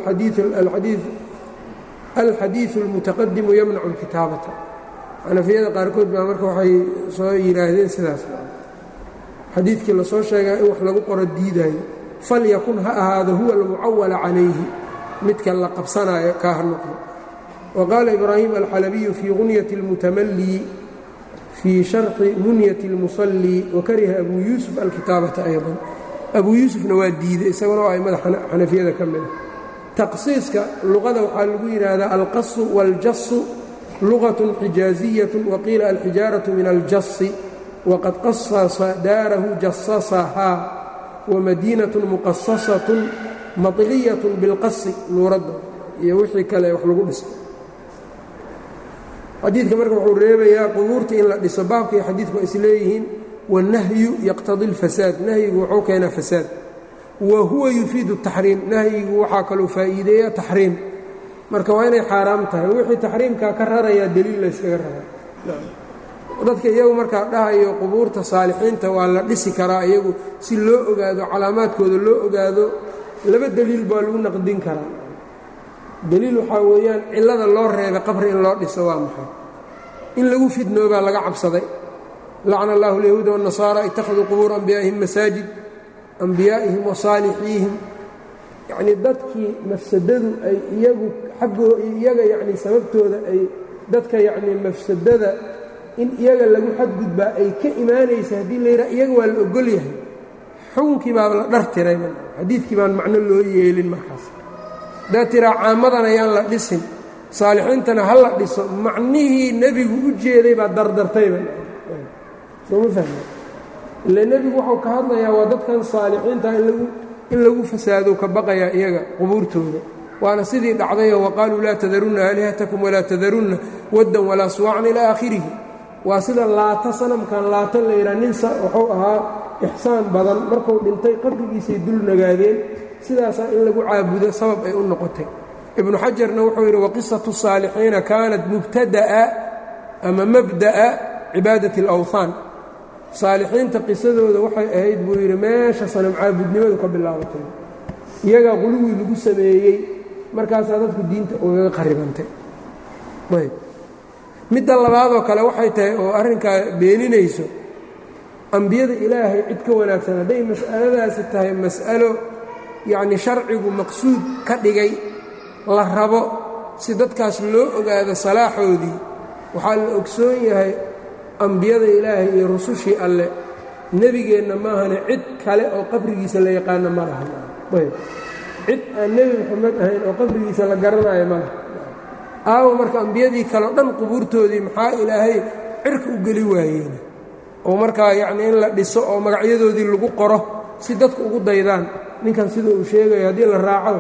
alxadiiثu اlmutaqadimu yamnacu اlkitaabata xanafiyada qaarkood baa marka waxay soo yidhaahdeen sidaas xadiidkii lasoo sheegaa in wax lagu qoro diidaayo falyakun ha ahaado huwa almucawala calayhi midka la qabsanaayo kaa ha noqdo wa qaala ibraahim alxalabiyu fii gunyati اlmutamallii fii sharxi munyati اlmusallii wakariha abuu yuusuf alkitaabata aydan abuu yuusufna waa diiday isaguna oo aimada xanafiyada ka mida taqsiiska luqada waxaa lagu yidhaahdaa alqasu wاljasu lugaة xijaaزiyaة waqiila alxijaaraة min aljasi waqad qasasa daarahu jasasahaa wamadiinaة muqasasaة maطliyaة biاlqasi nuuradda iyo wixii kale wax lagu dhiso xadiidka marka wuxuu reebayaa qubuurta in la dhiso baabka iyo xadiidku waa isleeyihiin wالnahyu yaqtadi اlfasaad nahyigu wuxuu keenaa fasaad wa huwa yufiidu الtaxriim nahyigu waxaa kaluu faa'iideeya taxriim marka waa inay xaaraam tahay wixii taxriimkaa ka rarayaa deliil layskaga raraa dadka iyagu markaa dhahayo qubuurta saalixiinta waa la dhisi karaa iyagu si loo ogaado calaamaadkooda loo ogaado laba deliil baa lagu naqdin karaa deliil waxaa weeyaan cillada loo reebay qabri in loo dhiso waa maxay in lagu fidnoobaa laga cabsaday lacna allahu alyahuuda waannasaara ittakhaduu qubuura anbiyaa'ihim masaajid ambiyaa'ihim wa saalixiihim yacnii dadkii mafsadadu ay iyagu xaggoo iyaga yacnii sababtooda ay dadka yacnii mafsadada in iyaga lagu xadgudbaa ay ka imaanaysa haddii la yidhaha iyaga waa la ogol yahay xukunkii baa la dhar tiray xadiidkii baan macno loo yeelin markaas haddaad tiraa caamadan ayaan la dhisin saalixiintana ha la dhiso macnihii nebigu u jeeday baa dardartayba sooma fahme ile nebigu wuxuu ka hadlayaa waa dadkan saalixiinta in lagu in lagu fasaado ka baqayaa iyaga qubuurtooda waana sidii dhacdayo waqaaluu laa tadarunna aalihatakum walaa tadarunna waddan walaa suwacan ilaa aakhirihi waa sida laata sanamkan laata la yidhaha nin wuxuu ahaa ixsaan badan markuu dhintay qabrigiisay dul nagaadeen sidaasaa in lagu caabudo sabab ay u noqotay ibnu xajarna wuxuu yidhi waqisatu saalixiina kaanat mubtada'a ama mabda'a cibaadati alawthaan saalixiinta qisadooda waxay ahayd buu yidhi meesha sanam caabudnimadu ka bilaabatay iyagaa quluwii lagu sameeyey markaasaa dadku diinta ugaga qaribantay ayb midda labaadoo kale waxay tahay oo arrinkaa beeninayso ambiyada ilaahay cid ka wanaagsan hadday mas'aladaasi tahay mas'alo yacnii sharcigu maqsuud ka dhigay la rabo si dadkaas loo ogaado salaaxoodii waxaa la ogsoon yahay ambiyada ilaahay iyo rusushii alle nebigeenna maahane cid kale oo qabrigiisa la yaqaano ma laha ayb cid aan nebi moxamed ahayn oo qabrigiisa la garanayo ma laha aawo marka ambiyadii kaleo dhan qubuurtoodii maxaa ilaahay cirka u geli waayeen oo markaa yacnii in la dhiso oo magacyadoodii lagu qoro si dadku ugu daydaan ninkan sida uu sheegayo haddii la raaco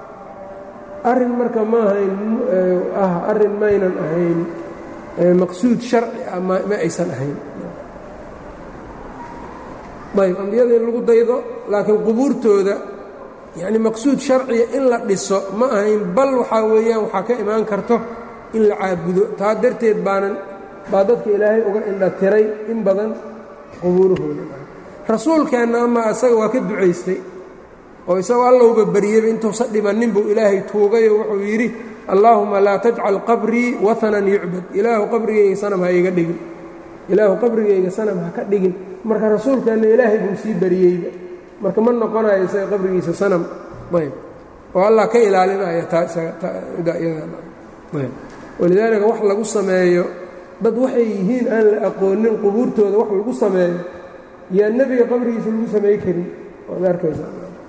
arrin marka ma ahayn ah arrin maynan ahayn maqsuud sharci ah ma aysan ahayn ayb ambiyada in lagu daydo laakiin qubuurtooda yacni maqsuud sharciya in la dhiso ma ahayn bal waxaa weeyaan waxaa ka imaan karto in la caabudo taa darteed baanan baa dadka ilaahay uga indha tiray in badan qubuurahooda rasuulkeenna ama isaga waa ka ducaystay oo isagoo allowba baryeyba intuusa dhimannin buu ilaahay tuugayoo wuxuu yidhi allaahuma laa tajcal qabrii watanan yucbad ilaahu qabrigayga sanam ha iga dhigin ilaahu qabrigayga sanam ha ka dhigin marka rasuulkeenna ilaahay buu sii baryeyba marka ma noqonayo isaga qabrigiisa sanam ayb oo allah ka ilaalinaya walidaalika wax lagu sameeyo dad waxay yihiin aan la aqoonin qubuurtooda wax lagu sameeyo yaa nebiga qabrigiisa lagu samey karin waad arkaysa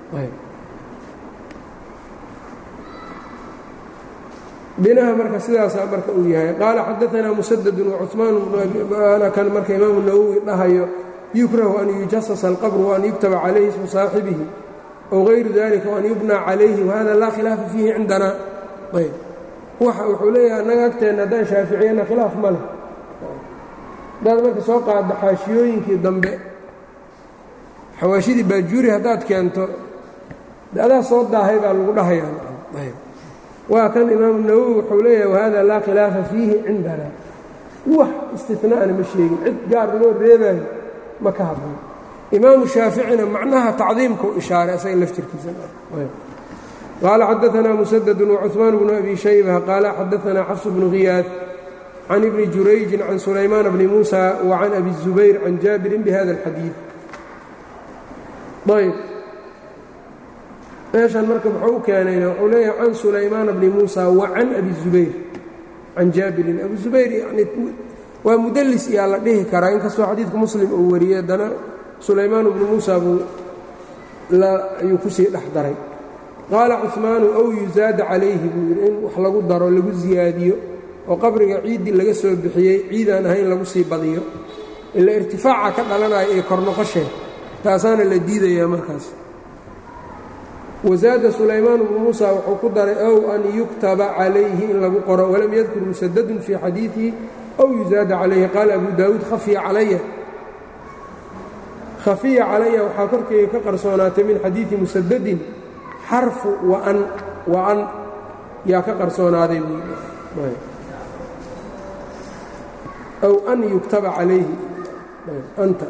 binaha marka sidaasaa marka uu yahay qaala xadaanaa musadadun wacumaan bnu kan marka imaamu nawowi dhahayo yukrahu an yujasasa alqabru waan yuktaba calayhi ismu saaxibihi ow gayru dalika waan yubnaa calayhi wahada laa khilaafa fiihi cindana ayb waxa wuxuu leeyahay annaga agteenna haddaan shaaficiyana khilaaf ma leh haddaad marka soo qaaddo xaashiyooyinkii dambe xawaashidii baajuuri haddaad keento adaa soo daahay baa lagu dhahayaa waa kan imaamu nawowi wuxuu leeyahay wahada laa khilaafa fiihi cindana wax istinaana ma sheegin cid gaar loo reebayo ma ka hadlan imaamu shaaficina macnaha tacdiimka u ishaaray asaga laftirkiisa qaala xadaanaa musadadun wacuثmaan bnu abi shayba qaala xadaanaa xafs bnu khiyaad can ibni jurayjin can sulaymaan bni muusa wa can abi الzubayr can jaabirin bihada اlxadiid ayb meeshan marka muxuu u keenayna wuxuu leeyahay can sulaymaana bni muusa wa can abi zubayr can jaabirin abu zubayr yani waa mudlis iyaa la dhihi karaa inkastoo xadiidka muslim uu wariyey haddana sulaymaan bnu muusa buu ayuu kusii dhex daray qaala cuثmaanu ow yuzaada calayhi buu yidhi in wax lagu daro lagu ziyaadiyo oo qabriga ciiddii laga soo bixiyey ciidaan ahayn lagu sii badiyo ila irtifaaca ka dhalanaya ee kornoqoshee taasaana la diidayaa markaas wazaada sulaymaan bnu muusa wuxuu ku daray ow an yuktaba calayhi in lagu qoro walam yadkur musadadun fii xadiidihi ow yuzaada calayhi qaala abu daawuud khafiya calaya khafiya calaya waxaa korkeyga ka qarsoonaatay min xadiidi musadadin xarfu waan waan yaa ka qarsoonaaday aw an yuktaba calayhi anta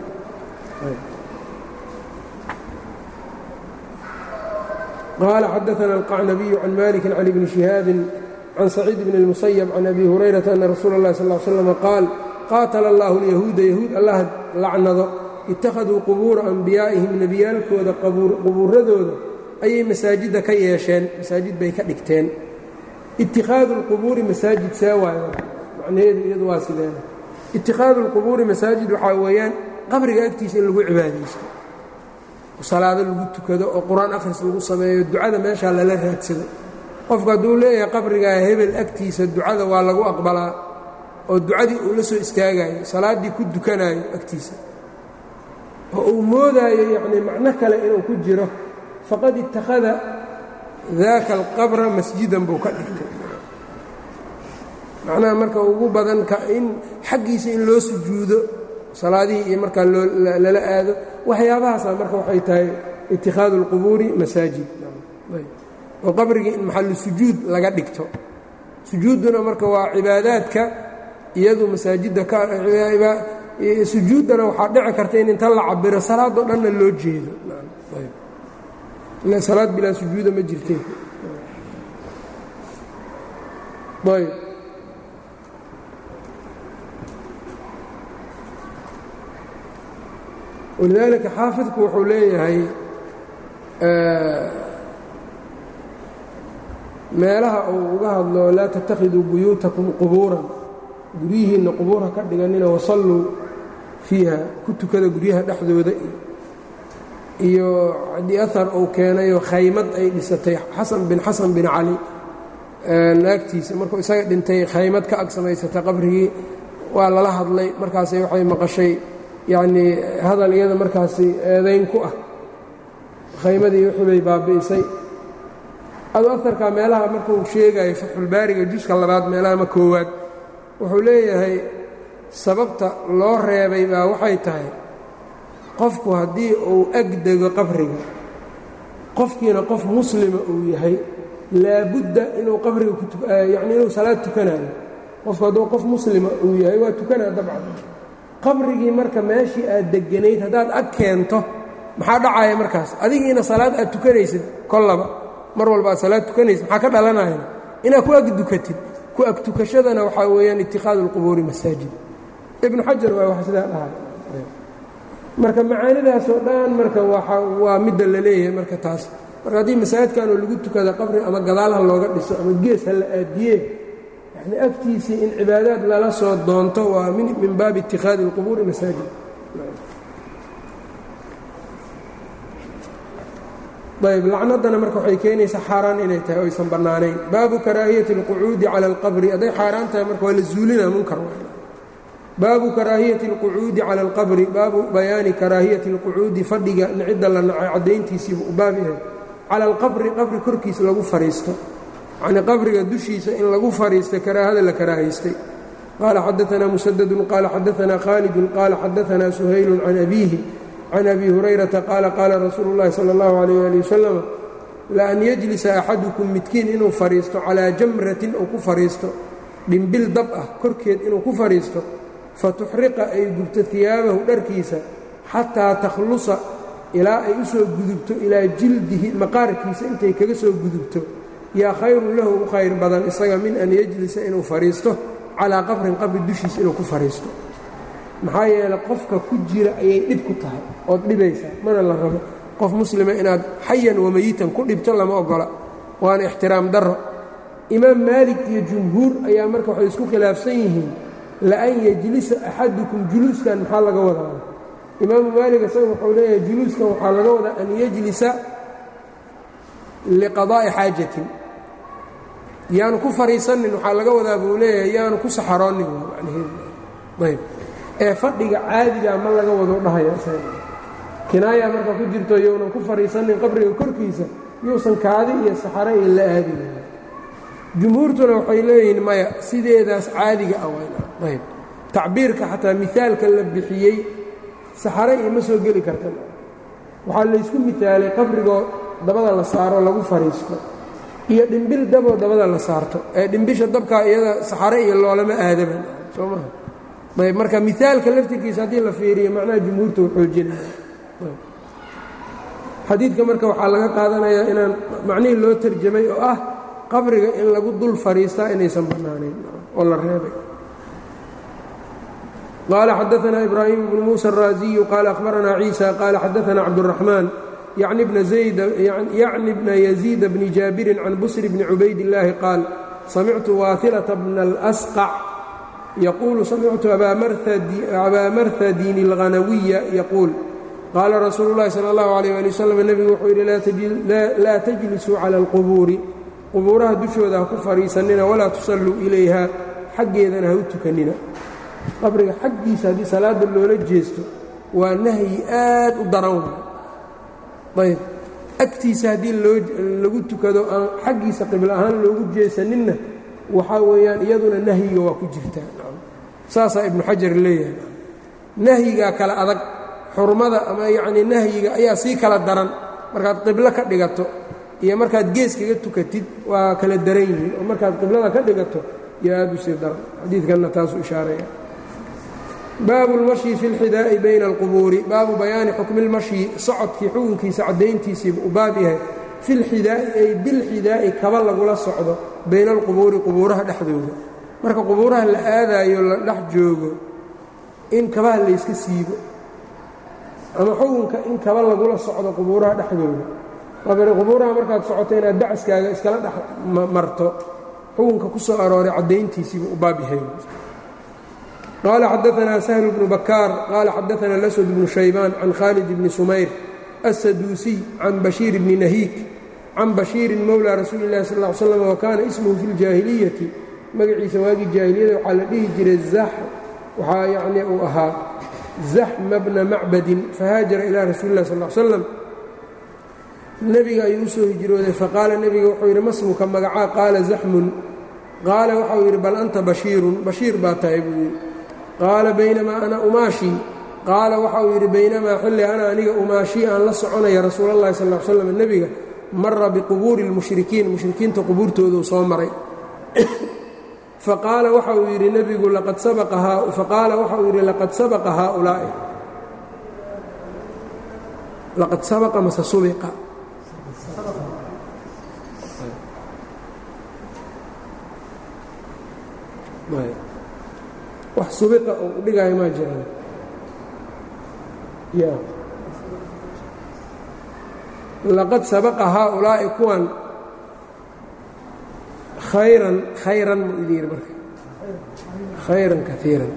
qaala xadaana alqacnabiyu can maliki can ibni shihaabin can saciid bn اlmusayab can abi hurayrata ana rasuula اllahi sal slm qaal qaatala allahu اlyahuuda yahuud allah lacnado ittakhaduu qubuura anbiyaa'ihim nebiyaalkooda qubuuradooda ayay masaajidda ka yeesheen masaajid bay ka dhigteen ittikhaadu اlqubuuri masaajid see waayo macnaheedu iyadu waa sideena ittikhaadu اlqubuuri masaajid waxaa weeyaan qabriga agtiisa in lagu cibaadaysto salaado lagu tukado oo qur-aan akhris lagu sameeyo ducada meeshaa lala raadsado qofku hadduu leeyahay qabrigaa hebel agtiisa ducada waa lagu aqbalaa oo ducadii uu la soo istaagayo salaaddii ku dukanayo agtiisa oo uu moodaayo yacnii macno kale inuu ku jiro faqad ittakhada daaka alqabra masjidan buu ka dhigtay macnaha marka ugu badan in xaggiisa in loo sujuudo salaadihii iyo markaa lala aado waxyaabahaasa marka waxay tahay itikhaadu اlqubuuri masaajid oo qabrigii in maxallu sujuud laga dhigto sujuudduna marka waa cibaadaadka iyadu masaajidda sujuuddana waxaa dhici karta in inta la cabiro salaadoo dhanna loo jeedo salaad bilaa sujuuda ma jirteen ayb walidaalika xaafidku wuxuu leeyahay meelaha uu uga hadlo laa tattakhiduu buyuutakum qubuuran guryihiinna qubuurha ka dhiganina wasalluu fiiha ku tukada guryaha dhexdooda iyo haddii ahar uu keenayoo khaymad ay dhisatay xasan bin xasan bin cali naagtiisa markuu isaga dhintay khaymad ka ag samaysatay qabrigii waa lala hadlay markaasay waxay maqashay yacnii hadal iyada markaasi eedayn ku ah khaymadii wixii bay baabi'isay adu aharkaa meelaha markuu sheegayo fatxulbaariga juska labaad meelaha ma koowaad wuxuu leeyahay sababta loo reebay baa waxay tahay qofku haddii uu agdego qabriga qofkiina qof muslima uu yahay laabudda inuu qabriga kuyacni inuu salaad tukanayo qofku hadduu qof muslima uu yahay waa tukanaa dabcan qabrigii marka meeshii aad deganayd haddaad ag keento maxaa dhacaya markaas adigiina salaad aad tukanaysid kollaba mar walba aad salaad tukanaysid maxaa ka dhalanaya inaad ku agdukatid ku agtukashadana waxaa weeyaan itikhaadu اlqubuuri masaajid ibnu xajar waa wax sidaa dhahay marka macaanidaasoo dhan marka waa midda la leeyahay marka taas marka haddii masaajidkanoo lagu tukada qabri ama gadaalha looga dhiso ama gees ha la aadiyee yani agtiisii in cibaadaad lala soo doonto waa min baabi itikhaadi اlqubuuri masaajid ayb lacnaddana marka waxay keenaysaa xaaraan inay tahay o aysan bannaanayn baabu karaahiyati اlqucuudi cala اlqabri hadday xaaraan tahay marka waa la zuulina munkar baabu karaahiyati اlqucuudi cala اlqabri baabu bayaani karaahiyati اlqucuudi fadhiga cidda la nacay caddayntiisiibu u baab yahay cala alqabri qabri korkiisa lagu fadhiisto yacnii qabriga dushiisa in lagu fadhiista karaahada la karaahaystay qaala xadaanaa musadadun qaala xadaanaa khaalidun qaala xadaanaa suhaylun can abiihi can abi hurayrata qaala qaala rasuulu اllahi salى اllahu alayh ali wasalam laan yajlisa axadukum midkiin inuu fadhiisto calaa jamratin uu ku fadhiisto dhimbil dab ah korkeed inuu ku fadhiisto fatuxriqa ay gubto hiyaabahu dharkiisa xataa takhlusa ilaa ay u soo gudubto ilaa jildihi maqaarkiisa intay kaga soo gudubto yaa khayrun lahu u khayr badan isaga min an yajlisa inuu fadhiisto calaa qabrin qabri dushiisa inuu ku fadhiisto maxaa yeeley qofka ku jira ayay dhib ku tahay ood dhibaysaa mana la rabo qof muslima inaad xayan wamayitan ku dhibto lama ogola waana ixtiraam darro imaam maalik iyo jumhuur ayaa marka waxay isku khilaafsan yihiin laan yejlisa axadukum juluuskan maxaa laga wadaa imaamu maalik isaga wuxuu leeyahay juluuskan waxaa laga wadaa an yejlisa liqadaa'i xaajatin yaanu ku fariisanin waxaa laga wadaa buu leeyahay yaanu ku saxaroonin waa macnaheedu ee fadhiga caadiga ma laga wado dhahaya kinaaya marka ku jirto younan ku fariisanin qabriga korkiisa yuusan kaadi iyo saxare iyo la aadin jumhuurtuna waxay leeyihiin maya sideedaas caadiga ah ayb tacbiirka xataa mihaalka la bixiyey saxare iyo ma soo geli karta waxaa laysku mihaalay qabrigoo dabada la saaro lagu fariisto iyo dhimbil daboo dabada la saarto ee dhimbisha dabkaa iyada saxare iyo loolama aadaban soo maha ayb marka mihaalka laftirkiisa haddii la fiiriyo macnaha jumhuurta u xoojinaya xadiidka marka waxaa laga qaadanayaa inaan macnihii loo tarjamay oo ah qabriga in lagu dul fariistaa inaysan bannaanayn oo la reebay qaala xadaثna ibraahim bnu muسى الraaزiyu qaala akhbarana ciisa qaala xadaثna cabdالرaحmaan yacni bna yaزيid bni jaabirin can busr bni cubayd الlaahi qaal samictu waahilaةa bna اlأsqac yaquulu samictu abaa marhadin اlghanawiya yaquul qaala rasuulu اllahi salى اllahu عalيه ali wslam nebigu wuxuu yidhi laa tajlisuu calى اlqubuuri qubuuraha dushooda ha ku fadhiisanina walaa tusalluu ilayha xaggeedana ha u tukanina qabriga xaggiisa haddii salaadda loola jeesto waa nahyi aad u daran waay ayb agtiisa haddii lagu tukado aan xaggiisa qiblo ahaan loogu jeesaninna waxaa weeyaan iyaduna nahyiga waa ku jirtaa saasaa ibnu xajar leeyahay nahyigaa kala adag xurmada ama yacnii nahyiga ayaa sii kala daran markaad qiblo ka dhigato iyo markaad gees kaga tukatid waa kala daran yihiin oo markaad qiblada ka dhigato iyo aad u sii daran xadiidkanna taasuu ishaaraya baabu اlmashyi fi اlxidaa'i bayna اlqubuuri baabu bayaani xukmi اlmashyi socodkii xukunkiisa caddayntiisiiba u baab yahay fi lxidaa'i ay bilxidaa'i kaba lagula socdo bayna alqubuuri qubuuraha dhexdooda marka qubuuraha la aadaayo la dhex joogo in kabaha layska siibo ama xukunka in kaba lagula socdo qubuuraha dhexdooda qabri qubuuraha markaad socoto inaad dacaskaaga iskala dhex marto xukunka ku soo arooray caddayntiisiibu u baab yahay qaala xadaanaa sahlu bnu bakaar qaala xadaanaa laswad bnu shaybaan can khaalid bni sumayr assaduusiy can bashiir bni nahiik can bashiirin mowla rasuuli illahi sal ll ly slam wa kaana ismuhu fi ljaahiliyati magaciisa waagii jaahiliyada waxaa la dhihi jiray zax waxaa yacnii uu ahaa zaxma bna macbadin fahaajara ilaa rasuuli illahi sal l slam nebiga ayuu u soo hijrooday faqaala nebiga wuxuu yidhi masmuka magacaa qaala zaxmun qaala waxau yidhi bal anta bashiirun bashiir baa tahay buu yidhi qaala baynamaa ana umaashii qaala waxauu yidhi baynamaa xilli ana aniga umaashii aan la soconaya rasuul allahi sal l slam nebiga mara biqubuuri اlmushrikiin mushrikiinta qubuurtooduu soo maray faqaala waxa uu yidhi nebigu faqaala waxa uu yidhi laqad sabaqa haaulaa'i laqad sabaqa mase subiqa wax subiqa oo u dhigaayo maa jiraan ya laqad sabaqa haaulaa'i kuwan khayran khayran mu idin yidhi marka khayran kaiiran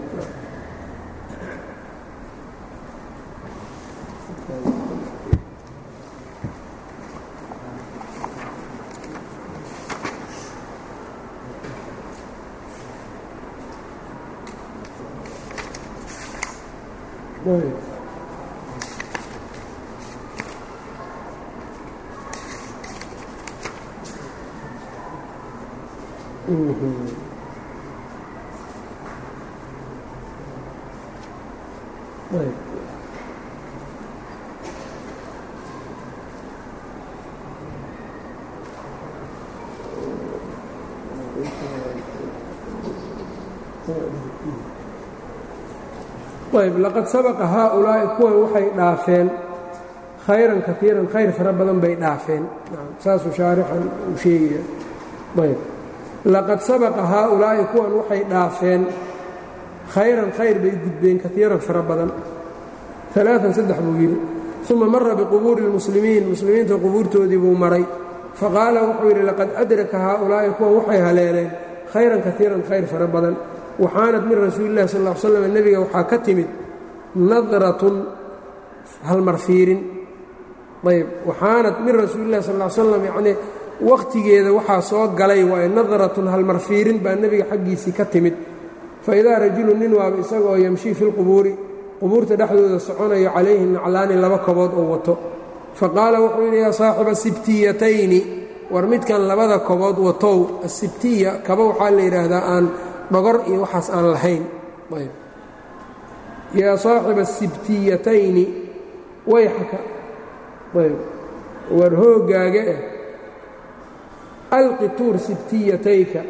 ayb laqad sabaqa haaulaa'i kuwan waxay dhaafeen khayran kaiiran khayr fara badan bay dhaafeen saasuu shaarixan uu sheegaya ayb laqad sabaqa haaulaa'i kuwan waxay dhaafeen khayran khayr bay gudbeen kaiiran fara badan alaaan saddex buu yidhi uma mara biqubuuri اlmuslimiin muslimiinta qubuurtoodii buu maray faqaala wuxuu yidhi laqad adraka haaulaa'i kuwan waxay haleeleen khayran kaiiran khayr fara badan waxaanad min rasuuli illahi sal l slam nebiga waxaa ka timid nadratun halmarfiirin ayb waxaanad min rasuulillahi sal l slam yacnii wakhtigeeda waxaa soo galay waaye nadratun halmarfiirin baa nebiga xaggiisii ka timid fa idaa rajulun nin waaba isagaoo yamshii fi lqubuuri qubuurta dhexdooda soconayo calayhi naclaani laba kobood oo wato fa qaala wuxuu yidhi yaa saaxiba sibtiyatayni war midkan labada kobood watow asibtiya kaba waxaa la yidhaahdaa aan dhogor iyo waxaas aan lahayn ayb yaa saaxiba asibtiyatayni wayxaka ayb war hooggaaga eh alqi tuur sibtiyatayka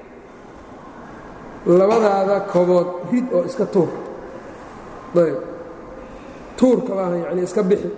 labadaada kobood rid oo iska tuur ayb tuurka baa yacni iska bixi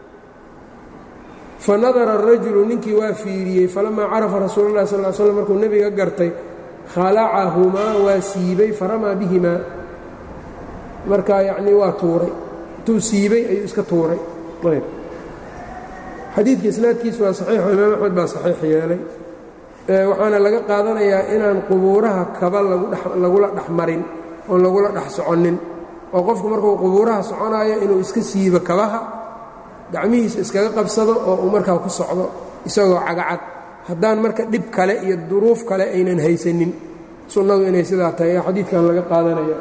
fa nadara arajulu ninkii waa fiiriyey falamaa carafa rasuulu llahi sal l slam markuu nebiga gartay khalacahumaa waa siibay faramaa bihimaa markaa yacnii waa tuuray intuu siibay ayuu iska tuuray ayb xadiidka isnaadkiisu waa saxiixo imaam axmed baa saxiix yeelay waxaana laga qaadanayaa inaan qubuuraha kaba lagula dhex marin oon lagula dhex soconnin oo qofku markuu qubuuraha soconaayo inuu iska siibo kabaha gacmihiisa iskaga qabsado oo uu markaa ku socdo isagoo cagacad haddaan marka dhib kale iyo duruuf kale aynan haysanin sunnadu inay sidaa tahay ee xadiidkan laga qaadanaya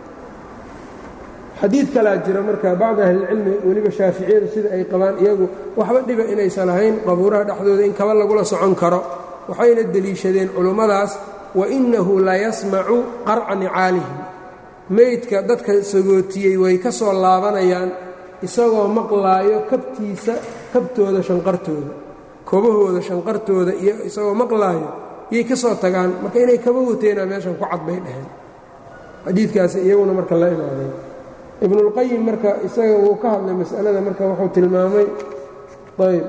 xadiid kalaa jira marka bacdi ahlilcilmi weliba shaaficiyadu sida ay qabaan iyagu waxba dhiba inaysan lahayn qabuuraha dhexdooda in kaba lagula socon karo waxayna deliishadeen culummadaas wa innahu la yasmacu qarca nicaalihim meydka dadka sagootiyey way ka soo laabanayaan isagoo maqlaayo kabtiisa kabtooda shanqartooda kobahooda shanqartooda iyo isagoo maqlaayo yay ka soo tagaan marka inay kaba wateenaa meeshan ku cad bay dhaheen xadiidkaasi iyaguna marka la imaadeen ibnulqayim marka isaga wuu ka hadlay mas'alada marka wuxuu tilmaamay ayb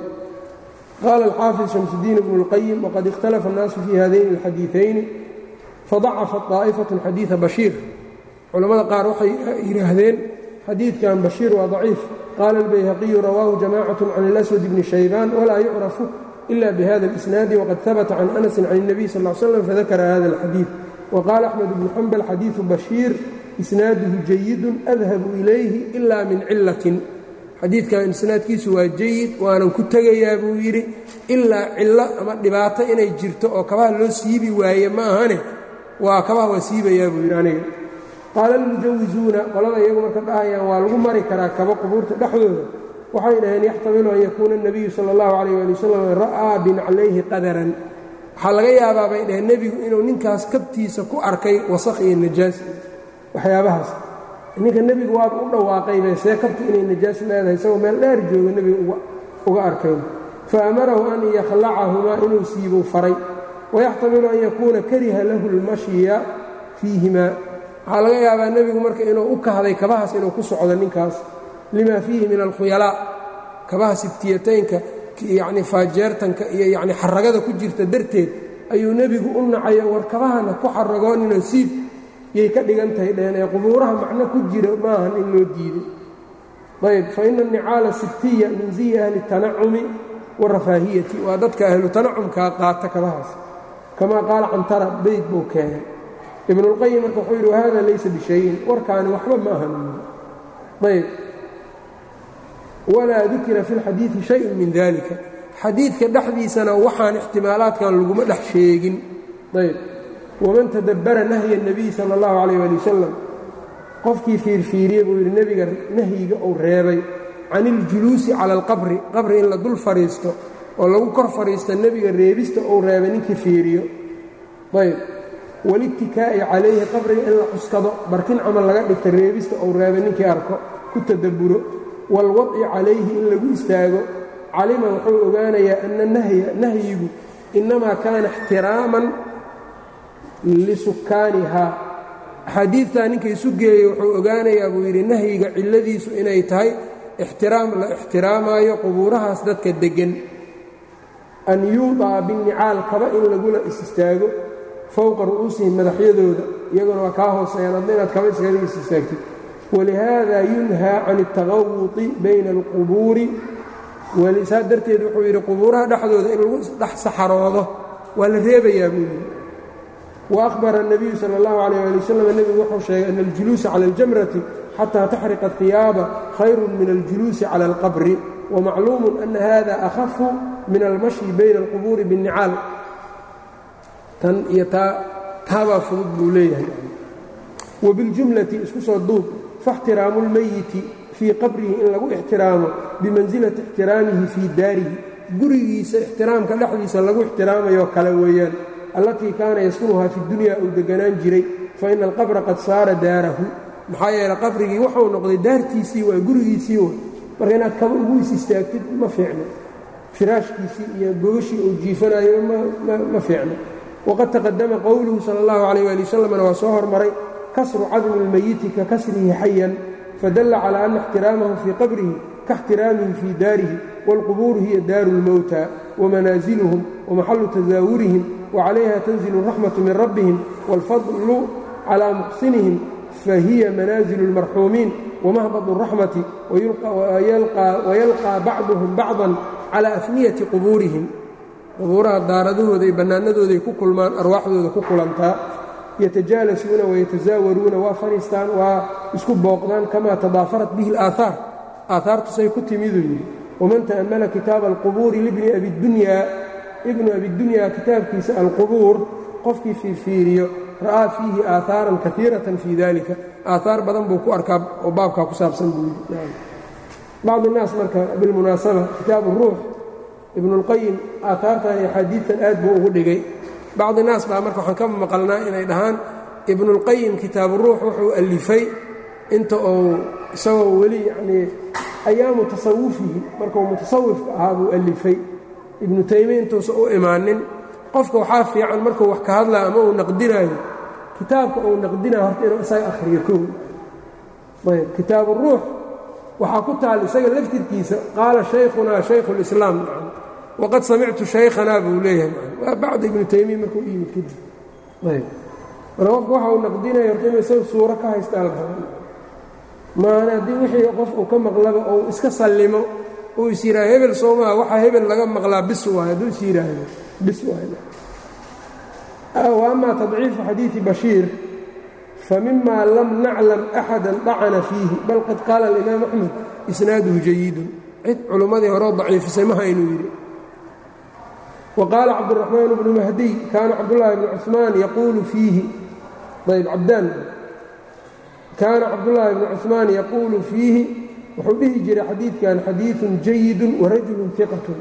qaala alxaafid shamsudiin ibnu اlqayim waqad ikhtalafa اnnaasu fii hadayn اlxadiiثayni fadacafat طaa'ifaة xadiiثa bashiir culammada qaar waxay yidhaahdeen xadiidkan bashiir waa daciif qaala اlbayhaqiyu rawaahu jamacaة can اlaswad bni shaybaan walaa yucrafu ila bihada اlisnaadi waqad habata can anasin can الnabiy sal ا slam fadakara hada اlxadiiث waqaala axmed bnu xambal xadiiثu bashiir isnaaduhu jayidun adhabu ilayhi ila min cilatin xadiidkan isnaadkiisu waa jayid waanan ku tegayaa buu yidhi ilaa cillo ama dhibaato inay jirto oo kabaha loo siibi waaye ma ahane waa kabaha waa siibayaa buu yidhi aniga qaala almujawisuuna qolada iyagu marka dhahayaan waa lagu mari karaa kaba qubuurta dhexdooda waxay dhaheen yaxtamilu an yakuuna اnebiyu sala اllahu calayh ali wasalam ra'aa binaclayhi qadaran waxaa laga yaabaa bay dhaheen nebigu inuu ninkaas kabtiisa ku arkay wasakh iyo najaas waxyaabahaas ninka nebigu waaba u dhawaaqaybe see kabta inay najaas leedahay isagoo meel dheer jooga nebiga uga arkayn fa amarahu an yakhlacahumaa inuu siibuu faray wayaxtamilu an yakuuna kariha lahu اlmashya fiihimaa waxaa laga yaabaa nebigu marka inuu u kahday kabahaas inuu ku socdo ninkaas lima fiihi min alkhuyalaa kabaha sibtiyataynka yacni faajeertanka iyo yacni xaragada ku jirta darteed ayuu nebigu u nacayo war kabahana ku xaragooninoo siib yay ka dhigan tahay dheheen ee qubuuraha macno ku jira maahan in loo diiday ayb fa ina annicaala sibtiya min ziyi ahli اtanacumi warafaahiyati waa dadka ahlu tanacumkaa qaata kabahaas kamaa qaala cantara beyd buu keenay ibnulqayim marka wuxuu yidhi wahada laysa bishayin warkaani waxba ma ahan ayb walaa dukira fi اlxadiidi shayun min dalika xadiidka dhexdiisana waxaan ixtimaalaadkan laguma dhex sheegin ayb waman tadabbara nahya الnabiy sala اllahu calayh ali wasalam qofkii fiirfiiriye buu yidhi nebiga nahyiga uu reebay can iljuluusi cala alqabri qabri in la dul fadhiisto oo lagu kor fadhiisto nebiga reebista uu reebay ninkii fiiriyo ayb walittikaa'i calayhi qabriga in la cuskado barkin camal laga dhigta reebista uu reebay ninkii arko ku tadabburo waalwadci calayhi in lagu istaago calima wuxuu ogaanayaa ana nahya nahyigu innamaa kaana ixtiraaman lisukkaanihaa axaadiidtaa ninka isu geeyey wuxuu ogaanayaa buu yidhi nahyiga cilladiisu inay tahay ixtiraam la ixtiraamaayo qubuurahaas dadka deggan an yuudaa binnicaal kaba in lagula is istaago fowqa ru'uusihim madaxyadooda iyaguna waa kaa hooseeyaan adna inaad kaba iskaga is istaagtid walihaada yunhaa can اtagawuطi bayna اlqubuuri saa darteed wuxuu yidhi qubuuraha dhexdooda in lagu dhex saxaroodo waa la reebayaa buu yidhi وأخبر النبي sلى الله عليه لي وسلم نبgu wuxuu sheegay أن الجuلوuسa عalى الجمرة xتى تxرق الثiياaبa خayر من الجuلوuسi عalى الqبر ومacلوم أن hذا أخف من الmaشي بين القبور بالنicاal tan iyo taa taabaa fudud buu leeyahay وبالجuملة isku soo duub فاxtiraamu الmayiti fيi qabrihi in lagu اxtiraamo بimanزiلaةi اxtiraamihi fيi daarihi gurigiisa اxtiraamka dhexdiisa lagu اxtiraamayo kale weeyaan allatii kaana yaskunuhaa fi dunya uu deganaan jiray fa ina alqabra qad saara daarahu maxaa yeele qabrigii wuxuu noqday daartiisii waa gurigiisii wa marka inaad kaba ugu is istaagtid ma fiicno firaashkiisii iyo gogashii uu jiifanayo ma fiicno waqad taqadama qowluhu sala allahu calayh waali wasalamna waa soo hormaray kasru cadmi اlmayiti ka kasrihi xayan fadalla calaa ana اxtiraamahu fii qabrihi kaاxtiraamihi fii daarihi wاlqubuuru hiya daaru اlmowta wamanaaziluhum wamaxalu tasaawurihim وعليها تنزل الرحمة من ربهم والفضل على محسنهم فهي منازل المرحومين ومهبط الرحمة ويلقى, ويلقى بعضهم بعضا على أفنية قبورهم qubuuraha daaradahooda iyo bannaanadooday ku kulmaan arwaaxdooda ku kulantaa yatajaalisuuna wayataزaawaruuna waa fadhiistaan waa isku booqdaan kamaa tadaafarat bihi اlaaثaar aahaartusay ku timiduu yidhi waman ta'ammala kitaaba alqubuuri libni abidunya ibnu abidunyaa kitaabkiisa alqubuur qofkii fiirfiiriyo ra'aa fiihi aahaaran kaiiratan fii dalika aahaar badan buu ku arkaa oo baabkaa ku saabsan buu yidhi bacd الnaas marka bilmunaasaba kitaabu ruux ibnuاlqayim aahaartan iyo axaadiidtan aad buu ugu dhigay bacdi naas baa marka waxaan ka maqalnaa inay dhahaan ibnuاlqayim kitaabu ruux wuxuu alifay inta uu isagoo weli yanii ayaamu tasawufihi markuu mutasawifka ahaa buu alifay ibnu taymiya intuusa u imaanin qofka waxaa fiican markuu wax ka hadlaa ama uu naqdinaayo kitaabka uu naqdinayo horta inuu isaga akhriyo kow ayb kitaabu ruux waxaa ku taal isaga laftirkiisa qaala shaykhunaa shaykhu اlislaam waqad samictu shaykhanaa buu leeyahay waa bacda ibnu taymiya markuu u yimid kadib ayb marka qofka waxa uu naqdinayo horta inuu isaga suuro ka haystaa la raba maana haddii wixii qof uu ka maqlaba ou iska sallimo uu is yidhaha hebel soomaa waxaa hebel laga maqlaa bis waay hadduu is yidhaahdo bis waay wa ama tadciifu xadiidi bashiir famima lam naclam axada dacana fiihi bal qad qaala alimaam axmed isnaaduhu jayidun cid culummadii horeo daciifisay maha inuu yidhi wa qaala cabduraxmaan bnu mahdiy kaana cabdullaahi bnu cuثmaan yaquulu fiihi ayb cabdaan kaana cabdullaahi bnu cuثmaan yaquulu fiihi wuxuu dhihi jiray xadiidkan xadiiثun jayidu warajulu iqatun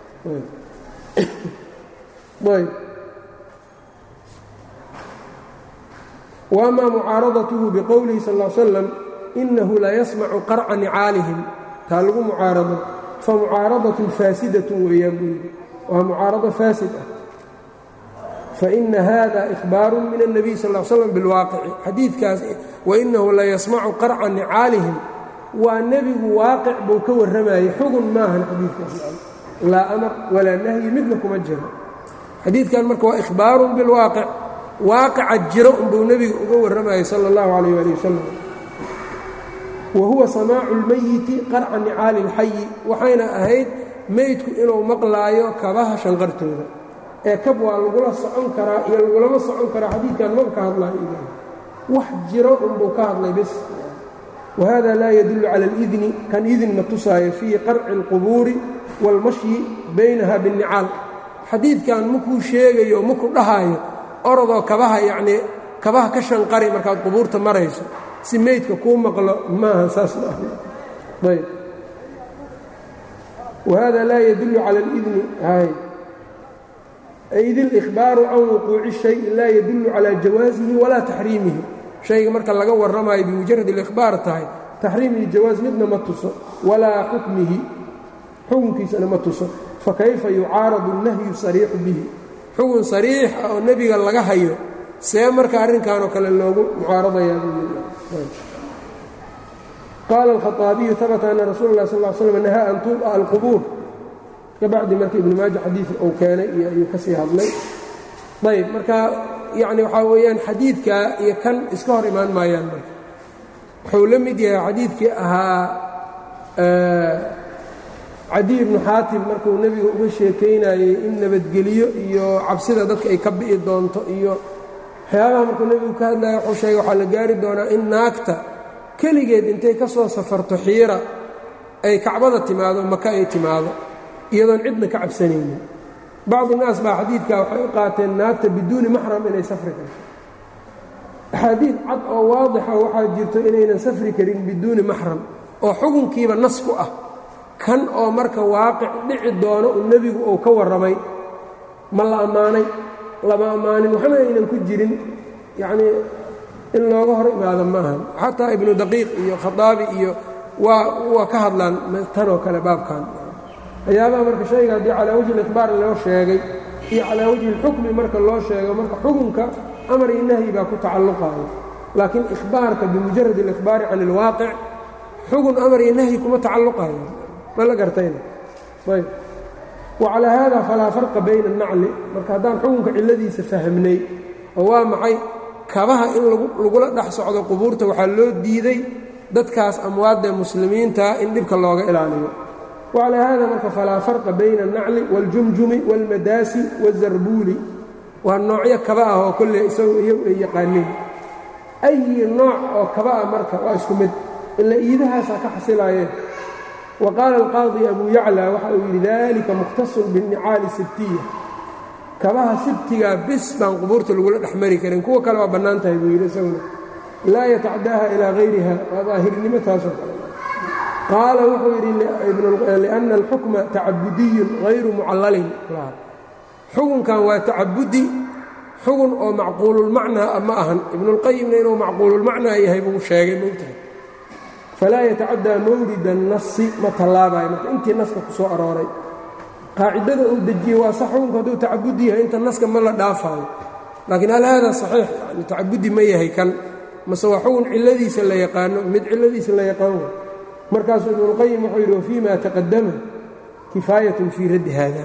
ayb وأma mucaaradathu bqowlihi sal ا slam inahu la yasmacu qarca nicaalihim taa lagu mucaarado famucaaradatun faasidatun weeyaan buu yidhi waa mucaarado faasid ah faina hada ihbaaru min الnabiy sal ا slam biاlwaaqici xadiidkaas wainahu la yasmacu qarca nicaalihim waa nebigu waaqic buu ka warramayay xugun maahan xadiidkaas laa amar walaa nahyi midna kuma jiro xadiidkan marka waa ihbaaru biاlwaaqic waaqica jiro unbuu nebiga uga warramayay sala اllahu calayh ali wasalam wa huwa samaacu اlmayiti qarca nicaali اlxayi waxayna ahayd meydku inuu maqlaayo kabaha shanqartooda ee kab waa lagula socon karaa iyo lagulama socon karaa xadiidkan maba ka hadlaayo wax jiro unbuu ka hadlay bes wahada laa yadullu cala اlidni kan idin ma tusaayo fii qarci اlqubuuri wاlmashyi baynaha biاnnicaal xadiidkan makuu sheegayo maku dhahaayo orodoo kabaha yacnii kabaha ka shanqari markaad qubuurta marayso si meydka kuu maqlo maaha saas ma aha ayb wahada laa yadullu cala alidni hay id اlإkhbaaru can wuquuci الشhayءi laa yadullu calى jawaasihi walaa taxriimihi shayga marka laga warramayo bimujarad اlإkhbaar tahay taxriim iyo jawaas midna ma tuso walaa xukmihi xukunkiisana ma tuso fakayfa yucaaradu الnahyu sariixu bihi xugun sariix ah oo nebiga laga hayo see marka arrinkanoo kale loogu mucaaradayaa qaala alkhaطaabiyu habata ana rasuula اlah sal slm nahaa an tuuba alqubuur kabacdi marka ibnu maaja xadiidka uu keenay iyo ayuu ka sii hadlay ayb marka yacni waxaa weeyaan xadiidka iyo kan iska hor imaan maayaan marka wuxuu la mid yahay xadiidkii ahaa cadiy ibnu xaatim markuu nebiga uga sheekaynayey in nabadgeliyo iyo cabsida dadka ay ka bi'i doonto iyo waxyaabaha markuu nebigu ka hadlaya wuxuu sheegay waxaa la gaari doonaa in naagta keligeed intay ka soo safarto xiira ay kacbada timaado maka ay timaado iyadoon cidna ka cabsanaynin bacdu naas baa xadiidkaa waxay u qaateen naagta biduuni maxram inay safri karto axaadiid cad oo waadixa waxaa jirto inaynan safri karin biduuni maxram oo xukunkiiba nas ku ah kan oo marka waaqic dhici doono uu nebigu uu ka warramay ma la ammaanay lama ammaanin waxna aynan ku jirin yacnii in looga hor imaado ma ahan xataa ibnu daqiiq iyo khataabi iyo waa waa ka hadlaan tanoo kale baabkan waxyaabaha marka shayga haddii calaa wajhi likhbaar loo sheegay iyo calaa wajhi اlxukmi marka loo sheego marka xukunka amar iyo nahyi baa ku tacalluqayo laakiin ikhbaarka bimujarad اlikhbaari can اlwaaqic xugun amar iyo nahyi kuma tacalluqayo ma la gartayna ayb wacalaa haada falaa farqa bayna الnacli marka haddaan xukunka cilladiisa fahmnay oo waa maxay kabaha in lagula dhex socdo qubuurta waxaa loo diiday dadkaas amwaadda muslimiinta in dhibka looga ilaaliyo wacalaa haada marka falaa farqa bayna الnacli wاljumjumi wاlmadaasi wالzarbuuli waa noocyo kaba ah oo kolley isagu iyagu ay yaqaaneen ayi nooc oo kaba ah marka waa isku mid ila iidahaasaa ka xasilaayeen wa qaala alqaadi abu yacla waxa uu yidhi dalika mukhtasun binnicaali sibtiya kabaha sibtigaa bis baan qubuurta lagula dhex mari karin kuwa kale waa bannaan tahay buu yidhi isaguna laa yatacdaaha ilaa hayriha waa daahirnimo taasoo kale qaala wuxuu yidhi liأnna alxukma tacabudiyun hayru mucallalin xukunkan waa tacabudi xugun oo macquululmacnaa ma ahan ibnuاlqayimna inuu macquululmacnaa yahay buu sheegay mogtahay falaa yatacaddaa mawrida الnasi ma tallaabayo marka intii naska ku soo arooray qaacidada uu dejiyey waa sax xukunku hadduu tacabudi yahay inta naska ma la dhaafaayo laakiin hal hada saxiix yani tacabudi ma yahay kan mase waa xugun cilladiisa la yaqaano mid cilladiisa la yaqaano markaasuu ibnuاlqayim wuxuu yidhi wafii ma taqadama kifaayatun fii raddi haada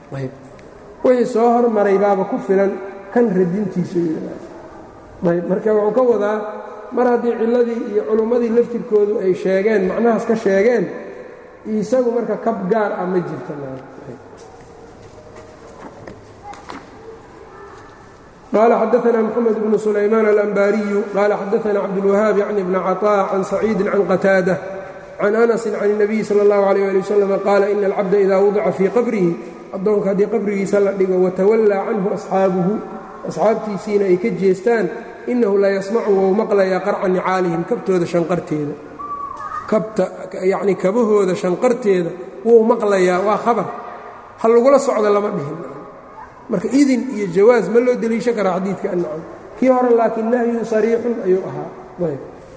wixii soo hormaray baaba ku filan kan radintiisu ayb marka wuxuu ka wadaa mar haddii cilladii iyo culummadii laftirkoodu ay sheegeen macnahaas ka sheegeen isagu marka kab gaar ah ma jirta qaala xadaثna mxamed bnu sulaymaan alanbaariyu qaala xadaثna cabdاlwahaab yacni bna caطاء can saciidi can qataada can anasi can الnabiyi salى اllahu عalيه ali waslm qaala ina alcabda ida wadica fii qabrihi addoonka haddii qabrigiisa la dhigo watawallaa canhu asxaabuhu asxaabtiisiina ay ka jeestaan innahu la yasmacu wou maqlayaa qarca nicaalihim kabtooda shanqarteeda kabta yacnii kabahooda shanqarteeda wou maqlayaa waa khabar ha lagula socdo lama dhihin marka idin iyo jawaas ma loo deliishan karaa xadiidka annacam kii hore laakiin nahyun sariixun ayuu ahaa ayb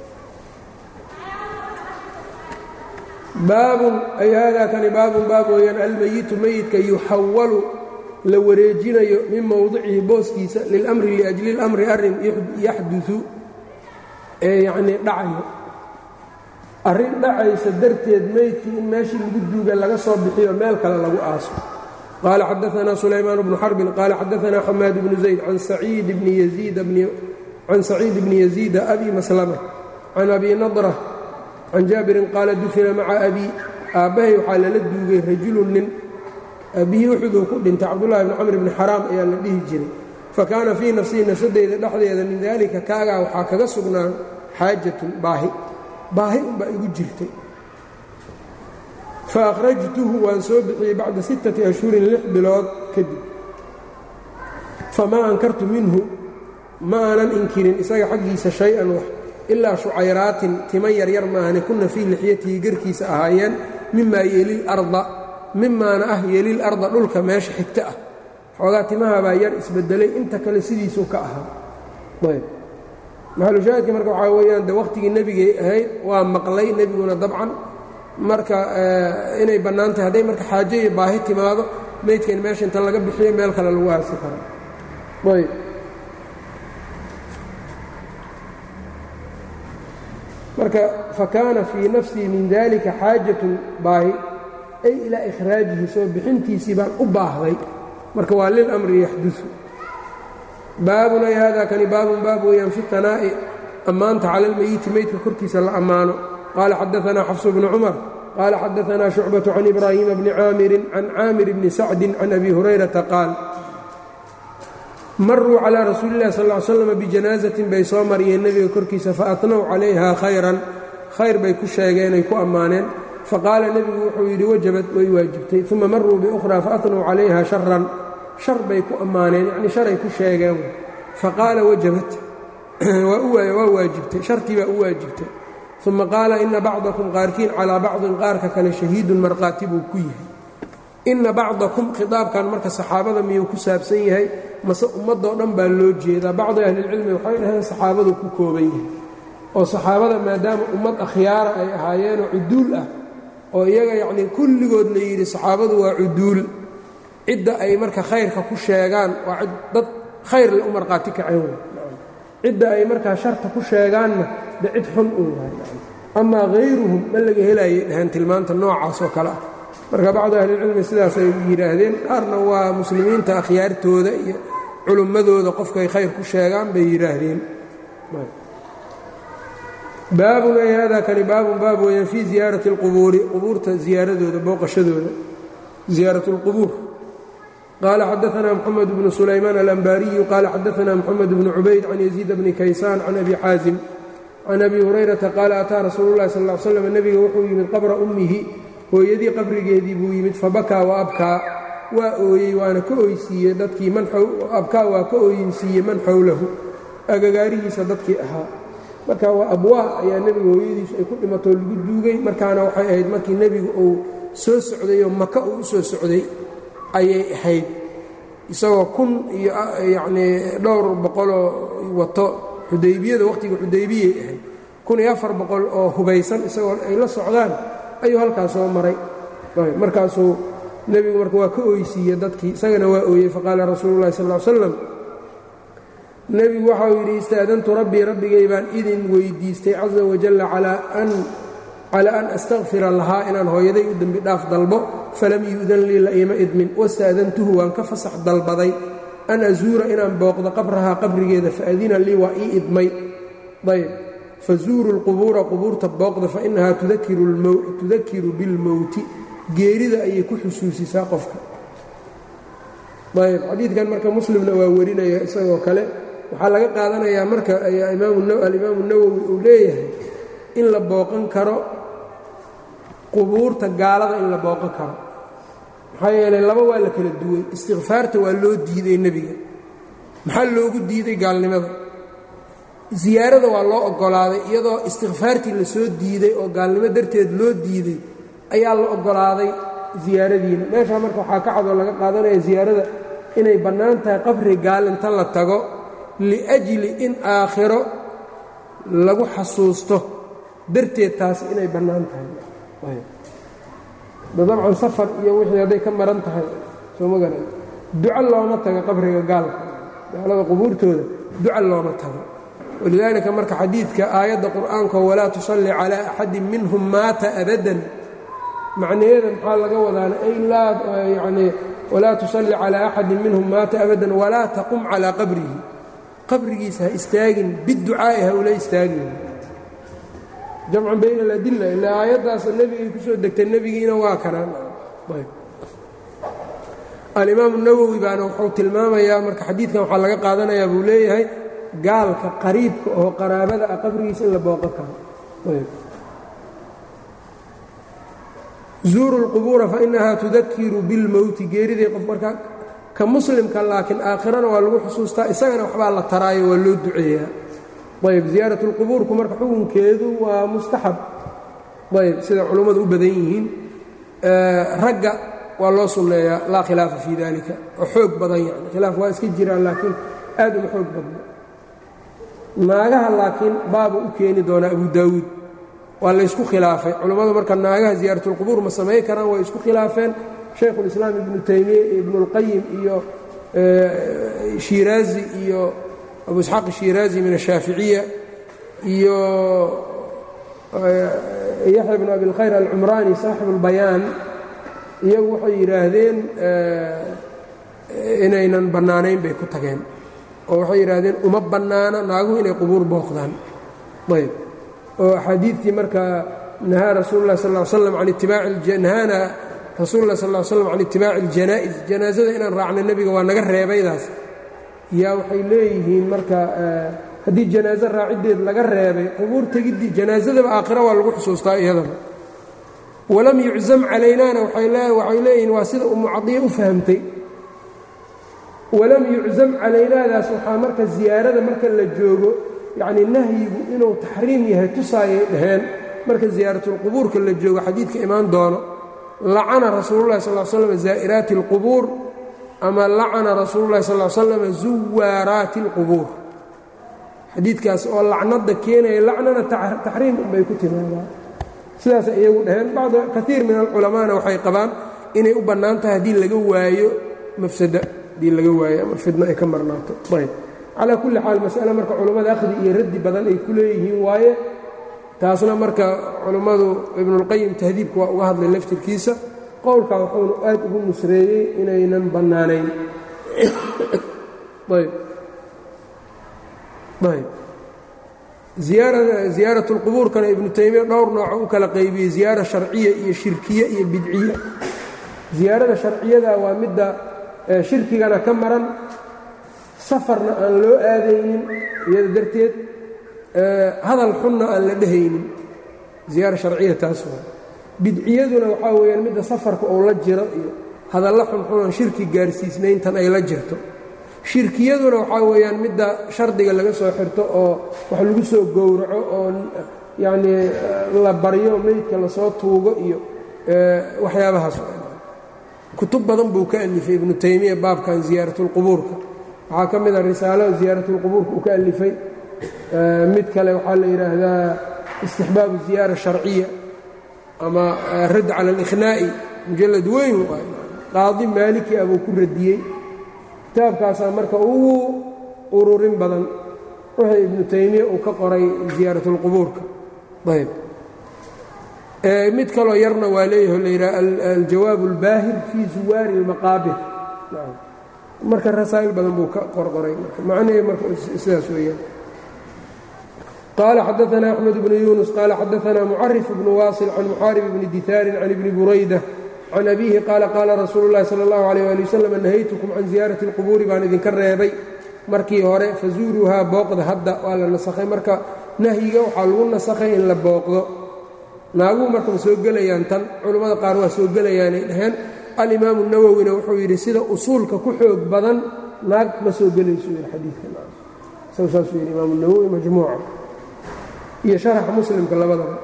baabun ay haadaa kani baabun baab weeyaan almeyitu meyidka yuxawalu la wareejinayo min mowdicihi booskiisa lilamri liajli اlamri arrin yaxduثu ee yacnii dhacayo arrin dhacaysa darteed meydkii in meeshii lagu duuga laga soo bixiyo meel kale lagu aaso qaala xadaثna sulaymaan bnu xarbin qaala xadaثna xamaad bnu zayd can saciid bni yaziida abi maslama can abi nadra can jaabirin qaala dufina maca abii aabbahay waxaa lala duugay rajulun nin aabbihii uxuduu ku dhintay cabdullahi bni camr bni xaraam ayaa la dhihi jiray fa kaana fii nafsihi nafsadeyda dhexdeeda min daalika kaagaa waxaa kaga sugnaan xaajatun baahi baahi unbaa igu jirtay fa akhrajtuhu waan soo bixiyey bacda sittati ashhurin lix bilood kadib famaa ankartu minhu ma aanan inkirin isaga xaggiisa shay-an wax ilaa shucayraatin tima yaryar maahane kuna fii lixyatihi garkiisa ahaayeen mimaa yeelil arda mimaana ah yeelil arda dhulka meesha xigta ah xoogaa timahabaa yar isbedelay inta kale sidiisuu ka ahaa ayb maxalushaahidka marka waxaa weeyaan de wakhtigii nebigay ahayd waa maqlay nebiguna dabcan marka inay bannaan tahay hadday marka xaajo iyo baahi timaado meydkan meesha inta laga bixiyo meel kale lagu aasi karo ayb marka fakaana fii nafsii min dalika xaajatun baahi ay ilaa ikhraajihi soo bixintiisii baan u baahday marka waa lilamri yaxdusu baabun ay hada kani baabun baab weeyaan fi tanaa'i ammaanta cala almeyiti meydka korkiisa la ammaano qaala xadaanaa xafsu bnu cumar qaala xadaanaa shucbaةu can ibraahiima bni caamirin can caamir bni sacdi can abi hurayrata qaal maruu calىa rasuuli اllahi sal ly slam bijanaazatin bay soo mariyeen nebiga korkiisa faatnow calayha khayran khayr bay ku sheegeenay ku ammaaneen faqaala nebigu wuxuu yidhi wajabad way waajibtay uma maruu biukhraa faatnow calayha sharan shar bay ku ammaaneen yacnii sharay ku sheegeen faqaala wajabat waa waajibtay shartii baa u waajibtay uma qaala ina bacdakum qaarkiin calaa bacdin qaarka kale shahiidun markhaati buu ku yahay ina bacdakum khitaabkan marka saxaabada miyuu ku saabsan yahay mase ummadoo dhan baa loo jeedaa bacdi ahlilcilmi waxay dhaheen saxaabadu ku kooban yahay oo saxaabada maadaama ummad akhyaara ay ahaayeenoo cuduul ah oo iyaga yacnii kulligood la yidhi saxaabadu waa cuduul cidda ay marka khayrka ku sheegaan waa dad khayr le u markhaati kaceen cidda ay markaa sharta ku sheegaanna de cid xun uu yahay amaa hayruhum ma laga helayay dhaheen tilmaanta noocaas oo kale ah marka bacdu ahlilcilmi sidaasay yidhaahdeen qaarna waa muslimiinta akhyaartooda iyo culummadooda qofkay khayr ku sheegaan bay yidhaahdeen baabun ay hada kani baabun baab weeyaan fii ziyaarati اlqubuuri qubuurta ziyaaradooda booqashadooda ziyaarat اlqubuur qaala xadaanaa mxamed bnu sulaymaan alanbaariyu qaala xadaanaa mxamed bnu cubayd can yaziid bni kaysaan can abi xaasim can abi hurayrata qaala ataa rasuulu llahi sal l slam nebiga wuxuu yimid qabra ummihi hooyadii qabrigeedii buu yimid fabakaa wa abkaa waa ooyey waana ka oysiiyey dadkii abkaa waa ka ooyinsiiyey man xowlahu agagaarihiisa dadkii ahaa marka waa abwaa ayaa nebiga hooyadiisu ay ku dhimatoo lagu duugay markaana waxay ahayd markii nebigu uu soo socdayoo maka uu u soo socday ayay ahayd isagoo kun iyo yacnii dhowr boqoloo wato xudaybiyada wakhtiga xudaybiyay ahayd kun iyo afar boqol oo hubaysan isagoo ay la socdaan ayuu halkaas soo maray markaasuu nebigu marka waa ka oysiiye dadkii isagana waa ooyey faqaala rasuulu llahi sal l slam nebigu waxau yidhi istaadantu rabbii rabbigay baan idin weydiistay caza wajalla calaa an astakfira lahaa inaan hooyaday u dembi dhaaf dalbo falam yu'dan lii la iima idmin wasta'dantuhu waan ka fasax dalbaday an azuura inaan booqdo qabrahaa qabrigeeda faadina lii waa ii idmay ayb fazuuru lqubuura qubuurta booqda fainahaa tudakiru bilmowti geerida ayay ku xusuusisaa qofka ayb xadiidkan marka muslimna waa warinaya isagoo kale waxaa laga qaadanayaa marka alimaamu nawowi uu leeyahay in la booqan karo qubuurta gaalada in la booqan karo maxaa yeelay laba waa la kala duway istikfaarta waa loo diiday nebiga maxaa loogu diiday gaalnimada ziyaarada waa loo oggolaaday iyadoo istikfaartii la soo diiday oo gaalnimo darteed loo diiday ayaa la oggolaaday ziyaaradiina meeshaa marka waxaa ka cadoo laga qaadanaya ziyaarada inay bannaan tahay qabri gaal inta la tago liajli in aakhiro lagu xasuusto darteed taasi inay bannaan tahay dabcan safar iyo wixii hadday ka maran tahay soo ma garan duco looma tago qabriga gaalka gaalada qubuurtooda duco looma tago walidaalika marka xadiidka aayadda qur'aanka walaa tusalli calaa axadin minhum maata abadan macnaheeda maxaa laga wadaana ay laa yanii walaa tusalli calaa axadin minhum maata abadan walaa taqum calaa qabrihi qabrigiisa ha istaagin biducaa'i ha ula istaagin jamcan bayna aladilla ilaa aayaddaas nebigay ku soo degtay nebigiina waa kanaan alimaamu nawowi baana wuxuu tilmaamayaa marka xadiidkan waxaa laga qaadanayaa buu leeyahay gaalka qariibka oo qaraabada ah qabrigiisa in la booqan karo zuuru اlqubuura fainahaa tudakiru bilmowti geeridii qof marka ka muslimka laakiin aakhirana waa lagu xusuustaa isagana waxbaa la taraayo waa loo duceeyaa ayb ziyaarat اlqubuurku marka xukunkeedu waa mustaxab ayb sida culummadu u badan yihiin ragga waa loo sunneeyaa laa khilaafa fii dalika oo xoog badan yani khilaaf waa iska jiraan laakiin aad uma xoog badna naagaha laakiin baaba u keeni doonaa abu daawuud waa laysku khilaafay culammadu marka naagaha ziyaaratulqubuur ma samayn karaan way isku khilaafeen shaykhulislaam ibnu taymiya iyo ibnuulqayim iyo shiiraazi iyo abu isxaaq shiiraazi min ashaaficiya iyo yaxya bnu abilkhayr alcumraani saaxibu اlbayaan iyagu waxay yidhaahdeen inaynan bannaanayn bay ku tageen oo waxay yidhaahdeen uma bannaana naaguhu inay qubuur booqdaan ayb oo axaadiidtii markaa nahaa rasuulu lah sal slam an itibaainahaana rasuulu lah sal slam can itibaaci اljanaa'iz janaasada inaan raacno nebiga waa naga reebaydaas yaa waxay leeyihiin marka haddii janaaso raaciddeed laga reebay qubuur tegiddii janaasadaba aakhira waa lagu xusuustaa iyadaba walam yuczam calaynaana waxay leeyihiin waa sida umu cadiya u fahamtay walam yuczam calaynaadaas waxaa marka ziyaarada marka la joogo yacnii nahyigu inuu taxriim yahay tusaayay dhaheen marka ziyaaratulqubuurka la joogo xadiidka imaan doono lacana rasuululahi sal slam zaa'iraati اlqubuur ama lacana rasuululahi sal slam zuwaaraati اlqubuur xadiidkaas oo lacnada keenaya lacnana taxriim unbay ku timaadaan sidaas iyagu dhaheen bacd kaiir min alculamaana waxay qabaan inay u bannaan tahay haddii laga waayo mafsada haddii laga waayo ama fidno ay ka marnaato ayb calaa kulli xaal mas'ale marka culammada akhdi iyo raddi badan ay ku leeyihiin waaye taasna marka culammadu ibnulqayim tahdiibka waa uga hadlay laftirkiisa qowlkaa wuxuunu aad ugu nusreeyey inaynan bannaanayn ayb ayb ziyaarat اlqubuurkana ibnu taymiya dhowr nooco u kala qaybiyey ziyaara sharciya iyo shirkiye iyo bidciye ziyaarada sharciyada waa midda shirkigana ka maran safarna aan loo aadaynin iyada darteed hadal xunna aan la dhehaynin ziyaara sharciya taas waa bidciyaduna waxaa weeyaan midda safarka uu la jiro iyo hadalla xunxunan shirki gaarsiisnayntan ay la jirto shirkiyaduna waxaa weeyaan midda shardiga laga soo xirto oo wax lagu soo gowraco oo yacnii la baryo meydka lasoo tuugo iyo waxyaabahaas kutub badan buu ka alifay ibnu taymiya baabkan ziyaaratulqubuurka waxaa ka mid a risaalo ziyaaratulqubuurka uu ka alifay mid kale waxaa la yidhaahdaa istixbaabu ziyaara sharciya ama radd cala alikhnaa'i mujallad weyn qaadi maaliki ah buu ku radiyey kitaabkaasaa marka ugu ururin badan wixii ibnu taymiya uu ka qoray ziyaaratulqubuurka ayb mid kaloo yarna waa leeyaho la yidhaha aljawaab اlbaahir fii zuwaari اlmaqaabir marka rasaa'il badan buu ka qorqoray macnahee marka sidaas weeyaan qaala xadaثna أxmed bnu yunus qaala xadaثna mucarif bnu waasil can muxaarib bni ditaarin can ibni burayda can abiihi qaala qaala rasuulu اllahi salى اllahu عalيyه ali wasalam nahaytukum can ziyaarati اlqubuuri baan idinka reebay markii hore fazuuruuhaa booqda hadda waa la nasakhay marka nahyiga waxaa lagu nasakhay in la booqdo naaguhu marka ma soo gelayaan tan culammada qaar waa soo gelayaanay dhaheen alimaamu nawowina wuxuu yidhi sida usuulka ku xoog badan naag ma soo gelayso yidhi xadiidka saasuu yidhi imaamu nawowi majmuuca iyo sharaxa muslimka labadaba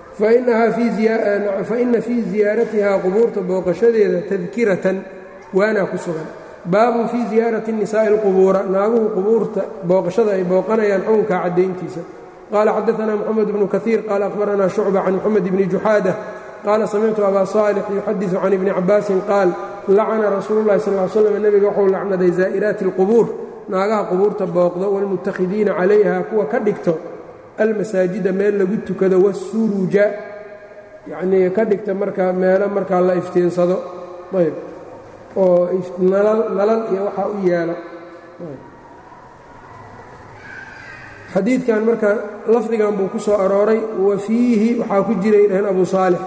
faina fii ziyaaratihaa qubuurta booqashadeeda tadkiratan waanaa ku sugan baabun fii ziyaarati nisaa'i اlqubuura naaguhu qubuurta booqashada ay booqanayaan xukunka caddayntiisa qال xdثna mحamed بن kaثيir qال أخbarna شhucبة can mحamed بn جuxاadة qaala samictu abا صاlح yuxadiث can iبni cabaasin qaal lacna rasuul الlahi sal ل slm nebiga wuxuu lacnaday zaa'iraati الqubuur naagaha qubuurta booqdo wاlmutakhidiina calayha kuwa ka dhigto almasaajida meel lagu tukado wالsuruja yanii ka dhigta markaa meelo markaa la iftiinsado ayb oo nalal iyo waxaa u yeelo xadiidkan marka lafdigan buu ku soo arooray wa fiihi waxaa ku jiray dhaheen abu saalix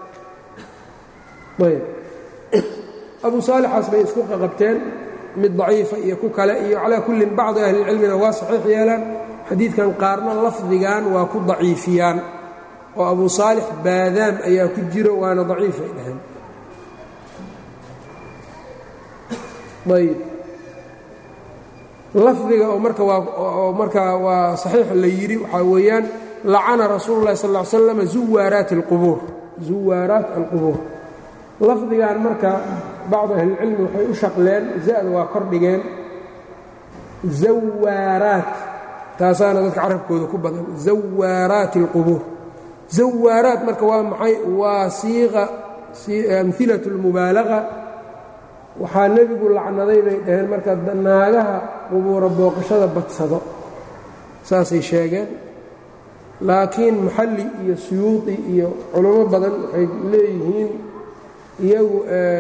ayb abu saalixaas bay isku qaqabteen mid daciifa iyo ku kale iyo calaa kullin bacdi ahlilcilmina waa saxiix yeelaan xadiidkan qaarna lafdigan waa ku daciifiyaan oo abu saalix baadaam ayaa ku jiro waana daciifay dhaheen ayb lafdiga oo marka waa markaa waa saxiix la yidhi waxaa weeyaan lacana rasuulu llahi sal ll slam zuwaaraati alqubuur zuwaaraat alqubuur lafdigan marka bacdu ahlilcilmi waxay u shaqleen za-da waa kor dhigeen zawaaraat taasaana dadka carabkooda ku badan zawaaraati alqubuur zawaaraat marka waa maxay waa siiqa amhilat اlmubaalaga waxaa nebigu lacnaday bay dhaheen marka naagaha qubuura booqashada badsado saasay sheegeen laakiin maxalli iyo suyuudi iyo culamo badan waxay leeyihiin iyagu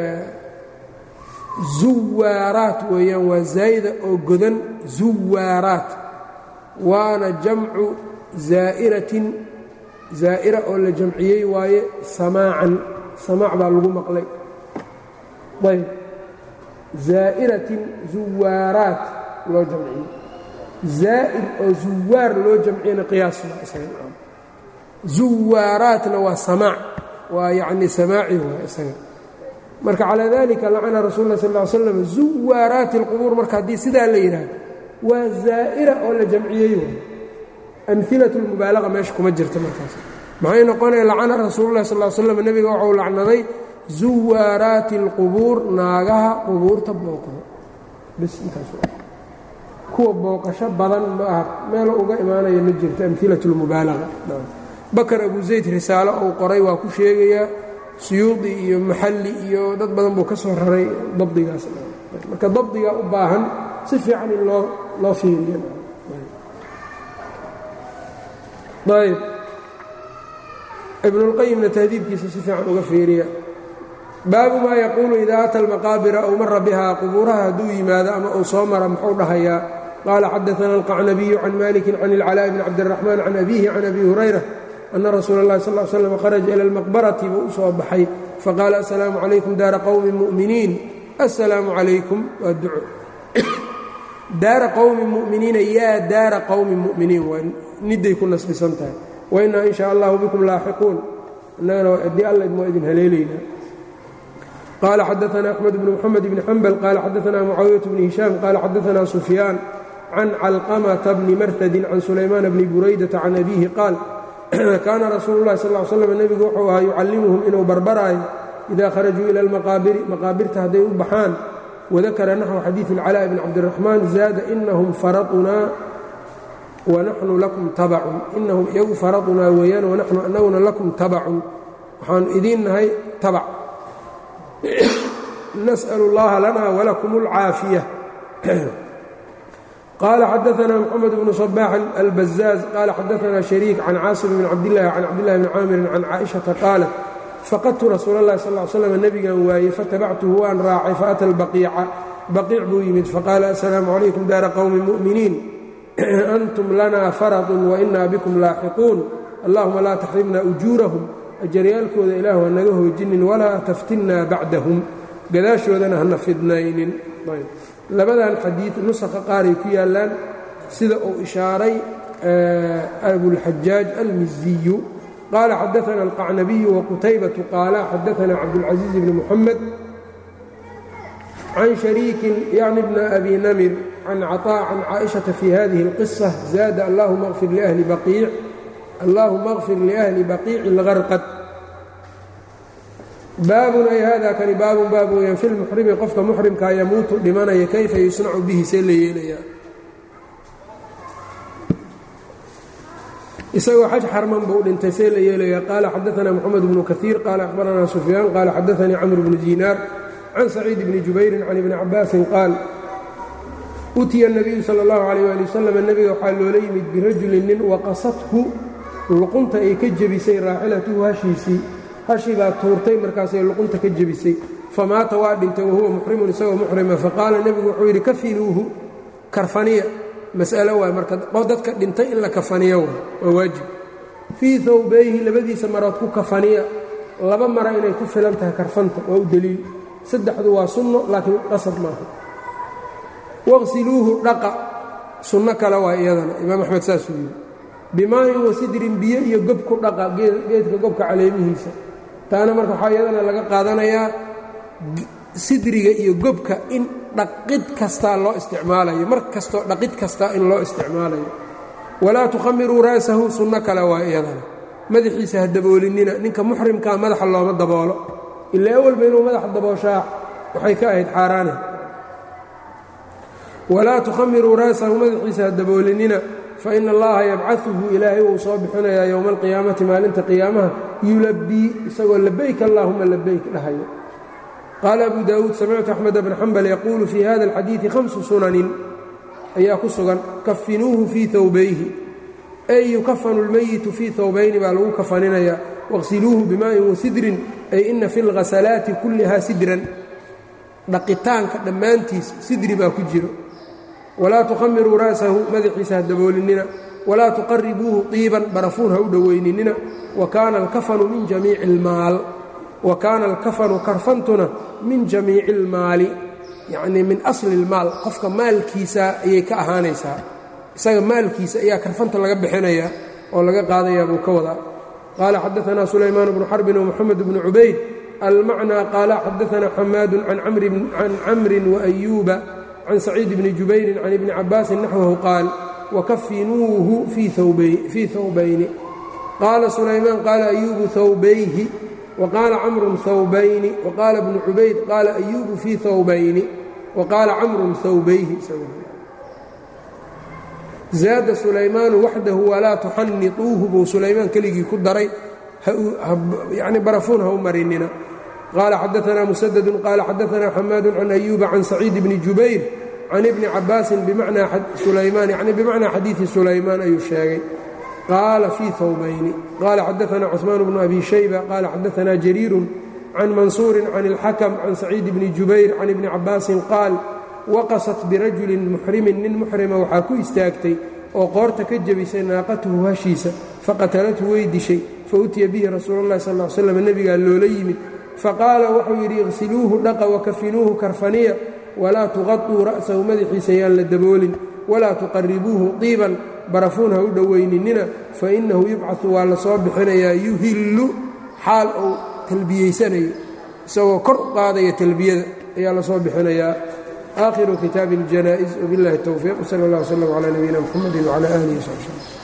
zuwaaraat weeyaan waa zaa'ida oo godan zuwaaraat waana jamcu zaa'iratin zaa'ira oo la jamciyey waaye samaacan samaac baa lagu maqlay ayb zaa'iratin zuwaaraat loo jamciyey zaa'ir oo zuwaar loo jamciyena qiyaas zuwaaraatna waa samaac waa yacni samaaci waa isaga marka calaa dalika lacana rasul lah sal ll slam zuwaaraati اlqubuur marka haddii sidaa la yidhaahdo waa zaa'ira oo la jamciyey waay amhilat اlmubaalaqa meesha kuma jirta markaas maxay noqonaya lacana rasuululah sal slam nebiga waxau lacnaday zuwaaraati اlqubuur naagaha qubuurta booqdo bis intaas kuwa booqasho badan ma aha meelo uga imaanaya ma jirto amhilat اlmubaalaqa bakar abu zayd risaalo uu qoray waa ku sheegayaa suyuudi iyo maxalli iyo dad badan buu ka soo raray dabdigaas marka dabdigaa u baahan si fiican in loo loo fiiriyo ayb ibnulqayimna tahdiibkiisa si fiican uga fiiriya baabu maa yaquulu idaa ata almaqaabira aw mara bihaa qubuuraha hadduu yimaado ama uu soo mara muxuu dhahayaa qaala xadaana alqacnabiyu can malikin can ilcalaaءi bni cabdiraxmaan can abihi can abi hurayra ana rasuula اllahi sal l slam kharaja ila almaqbarati buu u soo baxay faqaala assalaamu calaykum daara qowmi mu'miniin assalaamu calaykum waa duco daara qowmi mu'miniina yaa daara qowmi mu'miniin waa niday ku nasbisan tahay wainaa in shaa allahu bikum laaxiquun innagana haddii alla idmoo idin haleelaynaa qaala xadaana axmed bnu moxamed bni xambal qaala xadaana mucaawiyat bni hishaam qaala xadaana sufyaan can calqamata bni martadin can sulaymaan bni buraydata can abiihi qaal kaana rasuulu llahi sal l slam nebigu wuxuu ahaa yucallimuhum inuu barbaraayo idaa kharajuu ila almaqaabiri maqaabirta hadday u baxaan wadakara naxwu xadiidi اlcalaaء bn cabdiraxmaan zaada inahum faradunaa wanaxnu lakum tabacun inahum iyagu faradunaa weeyaan wanaxnu anaguna lakum tabacun waxaanu idiin nahay tabac nas'al اllaha lana walakum اlcaafiya qala xadaana mxamed bnu صbax albazaaz qala xadaana shariik can caasim bn cabdillahi can cabdillahi bni caamirin can caaishata qaalat faqadtu rasuul اllahi sal l slam nebigan waayey fatabactuhu waan raacay faata albaqiica baqiic buu yimid faqaala assalaamu calaykum daara qowmi mu'miniin antum lana faradun wainaa bikum laaxiquun allahuma laa taxrimna ujuurahum ajaryaalkooda ilaah ha naga hoojinin walaa taftinnaa bacdahum gadaashoodana hana fidnaynin labadan xadiid nusakha qaaray ku yaallaan sida uu ishaaray abulxajaaj almiziyu qaala xadaana alqacnabiyu waqutaybatu qaala xadaana cabdulcaziiz bni muxamed can shariikin yacni bna abi namir can caطaa can caaishata fi hadihi اlqisa zaada allahuma qfir liahli baqiic allahuma qfir liahli baqiici اlgarqad baabun ay hada kani baabun baab weyaan fi lmuxrimi qofka muxrimkaa yamuutu dhimanaya kayfa yusnacu bihi see la yeelayaa isagoo xaj xarman buu dhintay see la yeelayaa qaala xadaana moxamed bnu kaiir qaala akhbaranaa sufyaan qaala xadaanii camr bnu diinaar can saciid bni jubayrin can ibni cabaasin qaal utiya nabiyu sala اllahu alayh ali wasalam nebiga waxaa loola yimid birajulin nin waqasathu luqunta ay ka jebisay raaxilatuhu hashiisii hashii baa tuurtay markaasay luqunta ka jebisay famaata waa dhintay wahuwa muxrimun isagoo muxrima faqaala nebigu wuxuu yidhi kafinuuhu karfaniya mas'alo waay marka dadka dhintay in la kafaniyo waay waa waajib fii hawbayhi labadiisa marood ku kafaniya laba mara inay ku filan tahay karfanta waa u deliil saddexdu waa sunno laakiin qasab maaha waqsiluuhu dhaqa sunno kale waa iyadana imaam axmed saasuu yidhi bimaayin wasidrin biyo iyo gob ku dhaqa geedka gobka caleemihiisa taana marka waxaa iyadana laga qaadanayaa sidriga iyo gobka in dhaqid kastaa loo isticmaalayo mar kastoo dhaqid kastaa in loo isticmaalayo walaa tukhamiruu ra'sahu sunno kale waa iyadana madaxiisa ha daboolinina ninka muxrimkaa madaxa looma daboolo ilaa awalba inuu madaxa dabooshaa waxay ka ahayd xaaraane walaa tukhamiruu ra'sahu madaxiisa ha daboolinina faina allaha yabcaثuhu ilaahay wuu soo bixinayaa yowma alqiyaamati maalinta qiyaamaha yulabii isagoo labayk allahuma labayk dhahayo qaala abu daawuud samictu axmed bna xambal yaquulu fii hada alxadiidi hamsu sunanin ayaa ku sugan kafinuuhu fii hawbayhi ay yukafanu lmayitu fii hawbayni baa lagu kafaninayaa waqsiluuhu bimaaءin wasidrin ay ina fi اlghasalaati kulliha sidran dhaqitaanka dhammaantiis sidri baa ku jiro walaa tukhamiruu ra'sahu madaxiisa ha daboolinina walaa tuqaribuuhu diiban barafuun ha u dhowayninina wa kaana alkafanu min jamiici ilmaal wa kaana alkafanu karfantuna min jamiici ilmaali yacnii min asli ilmaal qofka maalkiisa ayay ka ahaanaysaa isaga maalkiisa ayaa karfanta laga bixinayaa oo laga qaadayaa buu ka wadaa qaala xadaanaa sulaymaan bnu xarbin wmoxamed bnu cubayd almacnaa qaala xadaanaa xamaadu can camrin waayuuba can saciid bni jubayrin can ibni cabaasin naxwahu qaal wakafinuuhu fii hawbayni qaala sulaymaan qaala ayuubu hawbayhi waqaala camrun hawbayni waqaala bnu cubayd qaala ayuubu fii hawbayni waqaala camrun hawbayhi zaada sulaymaanu waxdahu walaa tuxannituuhu buu sulaymaan keligii ku daray yani barafuun ha u marinina qaala xadaanaa musadadun qaala xadaanaa xamaadu can ayuuba can saciid bni jubayr can ibni cabaasin bimacnaa sulaymaan yani bimacnaa xadiidi sulaymaan ayuu sheegay qaala fii hawbayni qaala xadaanaa cuثmaan bnu abi shayba qaala xadaanaa jariirun can mansuurin can اlxakm can saciid bni jubayr can ibni cabaasin qaal waqasat birajulin muxrimin nin muxrima waxaa ku istaagtay oo qoorta ka jebisay naaqatuhu hashiisa faqatalathu way dishay fautiya bihi rasuulu اllahi sal ll slam nebigaa loola yimid faqaala wuxuu yidhi iqsiluuhu dhaqa wakafinuuhu karfaniya walaa tuqaطuu ra'sahu madaxiisa yaan la daboolin walaa tuqaribuuhu diiban barafuun ha u dhowayninina fainahu yubcaثu waa la soo bixinayaa yuhillu xaal uu talbiyeysanayo isagoo kor u qaadaya talbiyada ayaa la soo bixinayaa آخر kتاب الجنائز وبالله التوفيق وصلى الله وسلم على نبينا محمد وعلى آله وصحبه وسلم